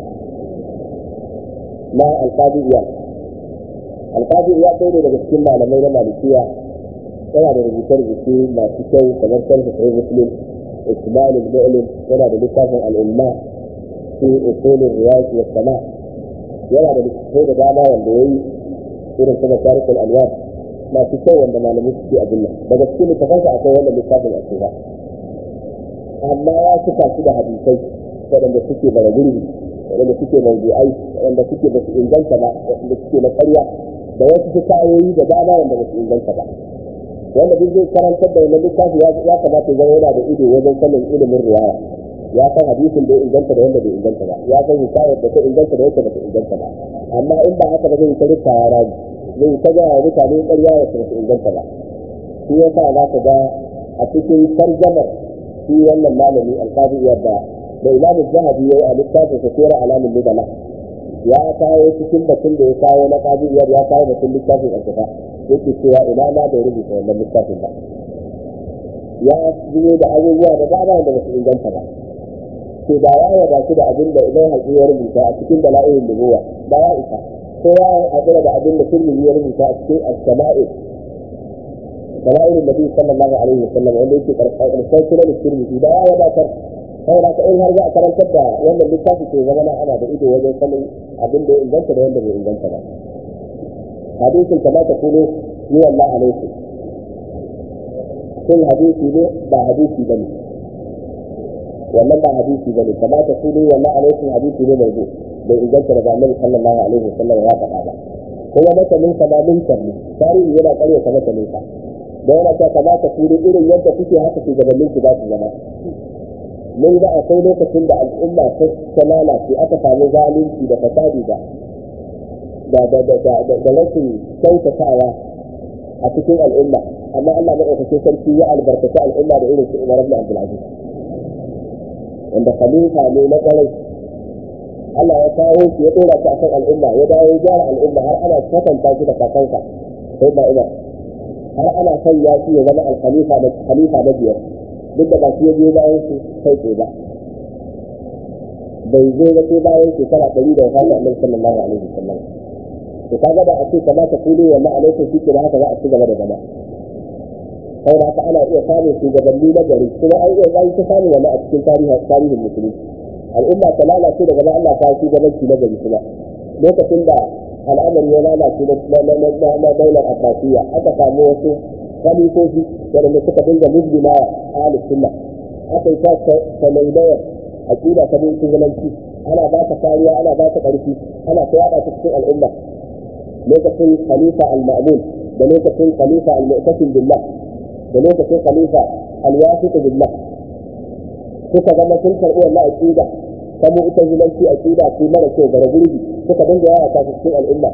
na alƙadi iya alƙadi iya ɗaya ne daga cikin malamai na malikiya yana da rubuce-rubuce masu kyau kamar sharhi sahih muslim إكمال المؤلم ولا بلسان الإلماء في أصول الرياض والسماء ولا بلسان داما واللوي إذن كما شارك الأنوار ما تسوى عندما لم يسكي أدلة بس كل تفاجأ أقوى ولا بلسان الأسواق أما يا سكا كده حديثي waɗanda suke bara gurbi waɗanda suke mawdu'ai waɗanda suke ba su inganta ba waɗanda suke na ƙarya da wasu hikayoyi da dama wanda ba su inganta ba wanda duk zai karantar da wannan littafi ya kamata ya yana da ido wajen sanin ilimin riwaya ya san hadisin da ya inganta da wanda bai inganta ba ya san hikayar da ta inganta da wanda ba ta inganta ba amma in ba haka ba zai ta rika ya rami zai ta gaya mutane ƙarya ya ta inganta ba shi ya sa za ka ga a cikin tarjamar shi wannan malami alƙadi yadda da imam zahabi ya yi a littafin sa sura alamin nubala ya kawo cikin batun da ya kawo na qadiyar ya kawo batun littafin alkitab yake cewa ina ma bai rubuta wannan littafin ba ya zuwa da abubuwa da dama da basu inganta ba to da ya yaba su da abin da idan haƙi ya rubuta a cikin dala'ilin nubuwa ba ya isa ko ya haƙura da abin da turmi ya rubuta a cikin as-sama'il dala'ilin nabi sallallahu alaihi wasallam wanda yake karshen sunan turmi da ya wadatar saboda ka in har za a karantar da wannan littafi ke zama na ana da ido wajen sanin abin da ya inganta da wanda bai inganta ba hadisin kama ta kuno yi wallah alaikum sun hadisi ne ba hadisi ba ne wannan ba hadisi ba ne kama ta kuno wallah alaikum hadisi ne mai zo bai inganta daga annabi sallallahu alaihi wasallam ya faɗa ba kuma matanin sa ba mun ne tarihi yana ƙarya ta matanin sa da yana ta kama ta kuno irin yadda kuke haka shugabannin ku za su zama mun ga akwai lokacin da al'umma ta lalace aka samu zalunci da fasadi da da da da da rashin kyautatawa a cikin al'umma amma Allah maɗaukakin sarki ya albarkaci al'umma da irin su Umar ibn Abdul Aziz wanda khalifa ne na ƙwarai Allah ya kawo shi ya dora shi akan al'umma ya dawo ya gyara al'umma har ana kwatanta shi da kakansa sai ba Umar har ana sanya shi ya zama al-khalifa na khalifa na biyar duk da ba shi ya je bayan su kai tsaye ba bai zo ba sai bayan shekara ɗari da wafata annabi sallallahu alaihi wasallam to kaga da a ce kamata kudu wa alaikum shi da haka za a ci gaba da zama kai da haka ana iya samun shugabanni na gari kuma an iya zai ta samun wani a cikin tarihin tarihin musulmi al'umma ta lalace daga Allah ta shugabanci na gari kuma lokacin da al'amari ya lalace na daular abbasiyya aka samu wasu khalifofi waɗanda suka dinga muslimawa ahli sunna aka yi ta sanaidayar aqida ta bin shugabanci ana ba ta kariya ana ba ta ƙarfi ana ta yada ta cikin al'umma lokacin khalifa al-ma'mun da lokacin khalifa al-mu'tasim billah da lokacin khalifa al-wasiq billah suka zama sun karɓi wannan aqida ta mu'tazilanci aqida ce mara kyau gara gurbi suka dinga yada ta cikin al'umma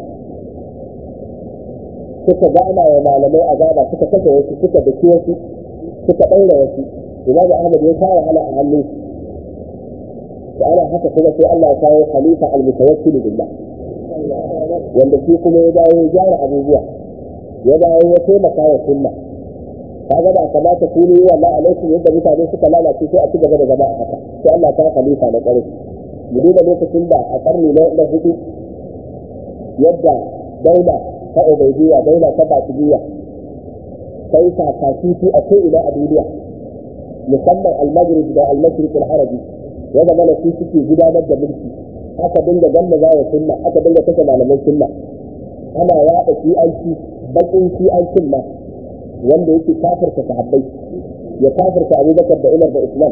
suka gana wa malamai azaba suka kashe wasu suka daki wasu suka ɗaura wasu imamu ahmad ya kawo wahala a hannun da ana haka kuma sai Allah ya kawo khalifa al-mutawakkil billah wanda shi kuma ya dawo ya gyara abubuwa ya dawo ya taimaka wa sunna kaga ba kamata ku ne wallahi alaikum yadda mutane suka lalace sai a ci gaba da zama a haka sai Allah ta khalifa na ƙarfi mu duba lokacin da a karni na hudu yadda daula ta ubaidiyya daula ta batidiyya sai ta kafifi a ko ina a duniya musamman al-maghrib da al-mashriq al-arabi ya zama na su suke gudanar da mulki aka dinga gamba za wa sunna aka dinga kashe malaman sunna ana yaɗa shi'anci bakin shi'ancin ma wanda yake kafirta sahabbai ya kafirta abubakar da umar da islam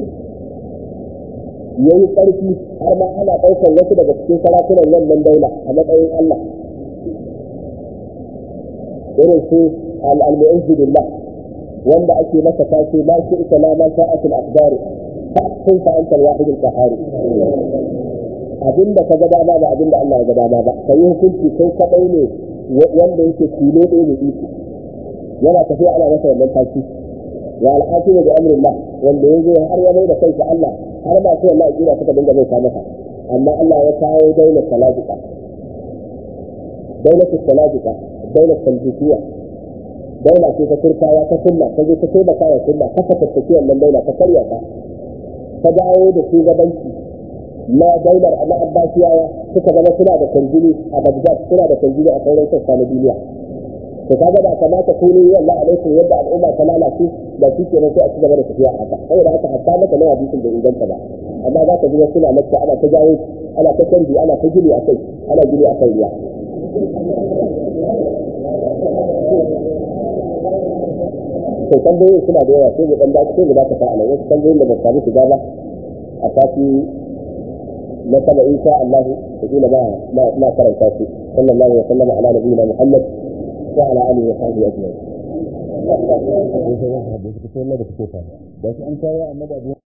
ya yi ƙarfi har ma ana ɗaukar wasu daga cikin sarakunan wannan daula a matsayin allah irin su al-mu'izzu billah wanda ake masa tace ma shi ita la ma sa'at al-aqdar fa kun fa anta al-wahid al-qahhar abinda ka ga dama ba abinda Allah ya ga dama ba kai hukunci kai kadai ne wanda yake tilo ɗaya ne iko yana tafiya ana masa wannan taci wa al-hakim bi amrillah wanda yazo har ya mai da kai ga Allah har ba sai Allah ya suka dinga bai masa amma Allah ya kawo daular salajika daular salajika daular saljikiya daula ce ta turkawa ta sunna ta je ta taimaka wa sunna ta fatattaki wannan daula ta karya ta ta dawo da shugabanci na daular na abbasiyawa suka zama suna da kanjini a bagdad suna da kanjini a sauran sassa na duniya to kaga ba kamata ku ne wallahi alaikum yadda al'umma ta lalace da shi ke sai a ci gaba da tafiya haka saboda haka hatta maka na hadisin da inganta ba amma za ka ji wasu na lakka ana ta jawo ana ta canji ana ta gini a kai ana gini a kai ruwa to tambayoyi suna da yawa sai mu dan dace sai mu dakata a nan wasu tambayoyin da ba samu shiga ba a sati na sama insha Allah da kila ba na karanta su sallallahu alaihi wa sallam ala nabiyina Muhammad wa ala alihi wa sahbihi ajma'in sai sauran sahabbai suka ce Allah da kake fara da shi an kawo annabi abu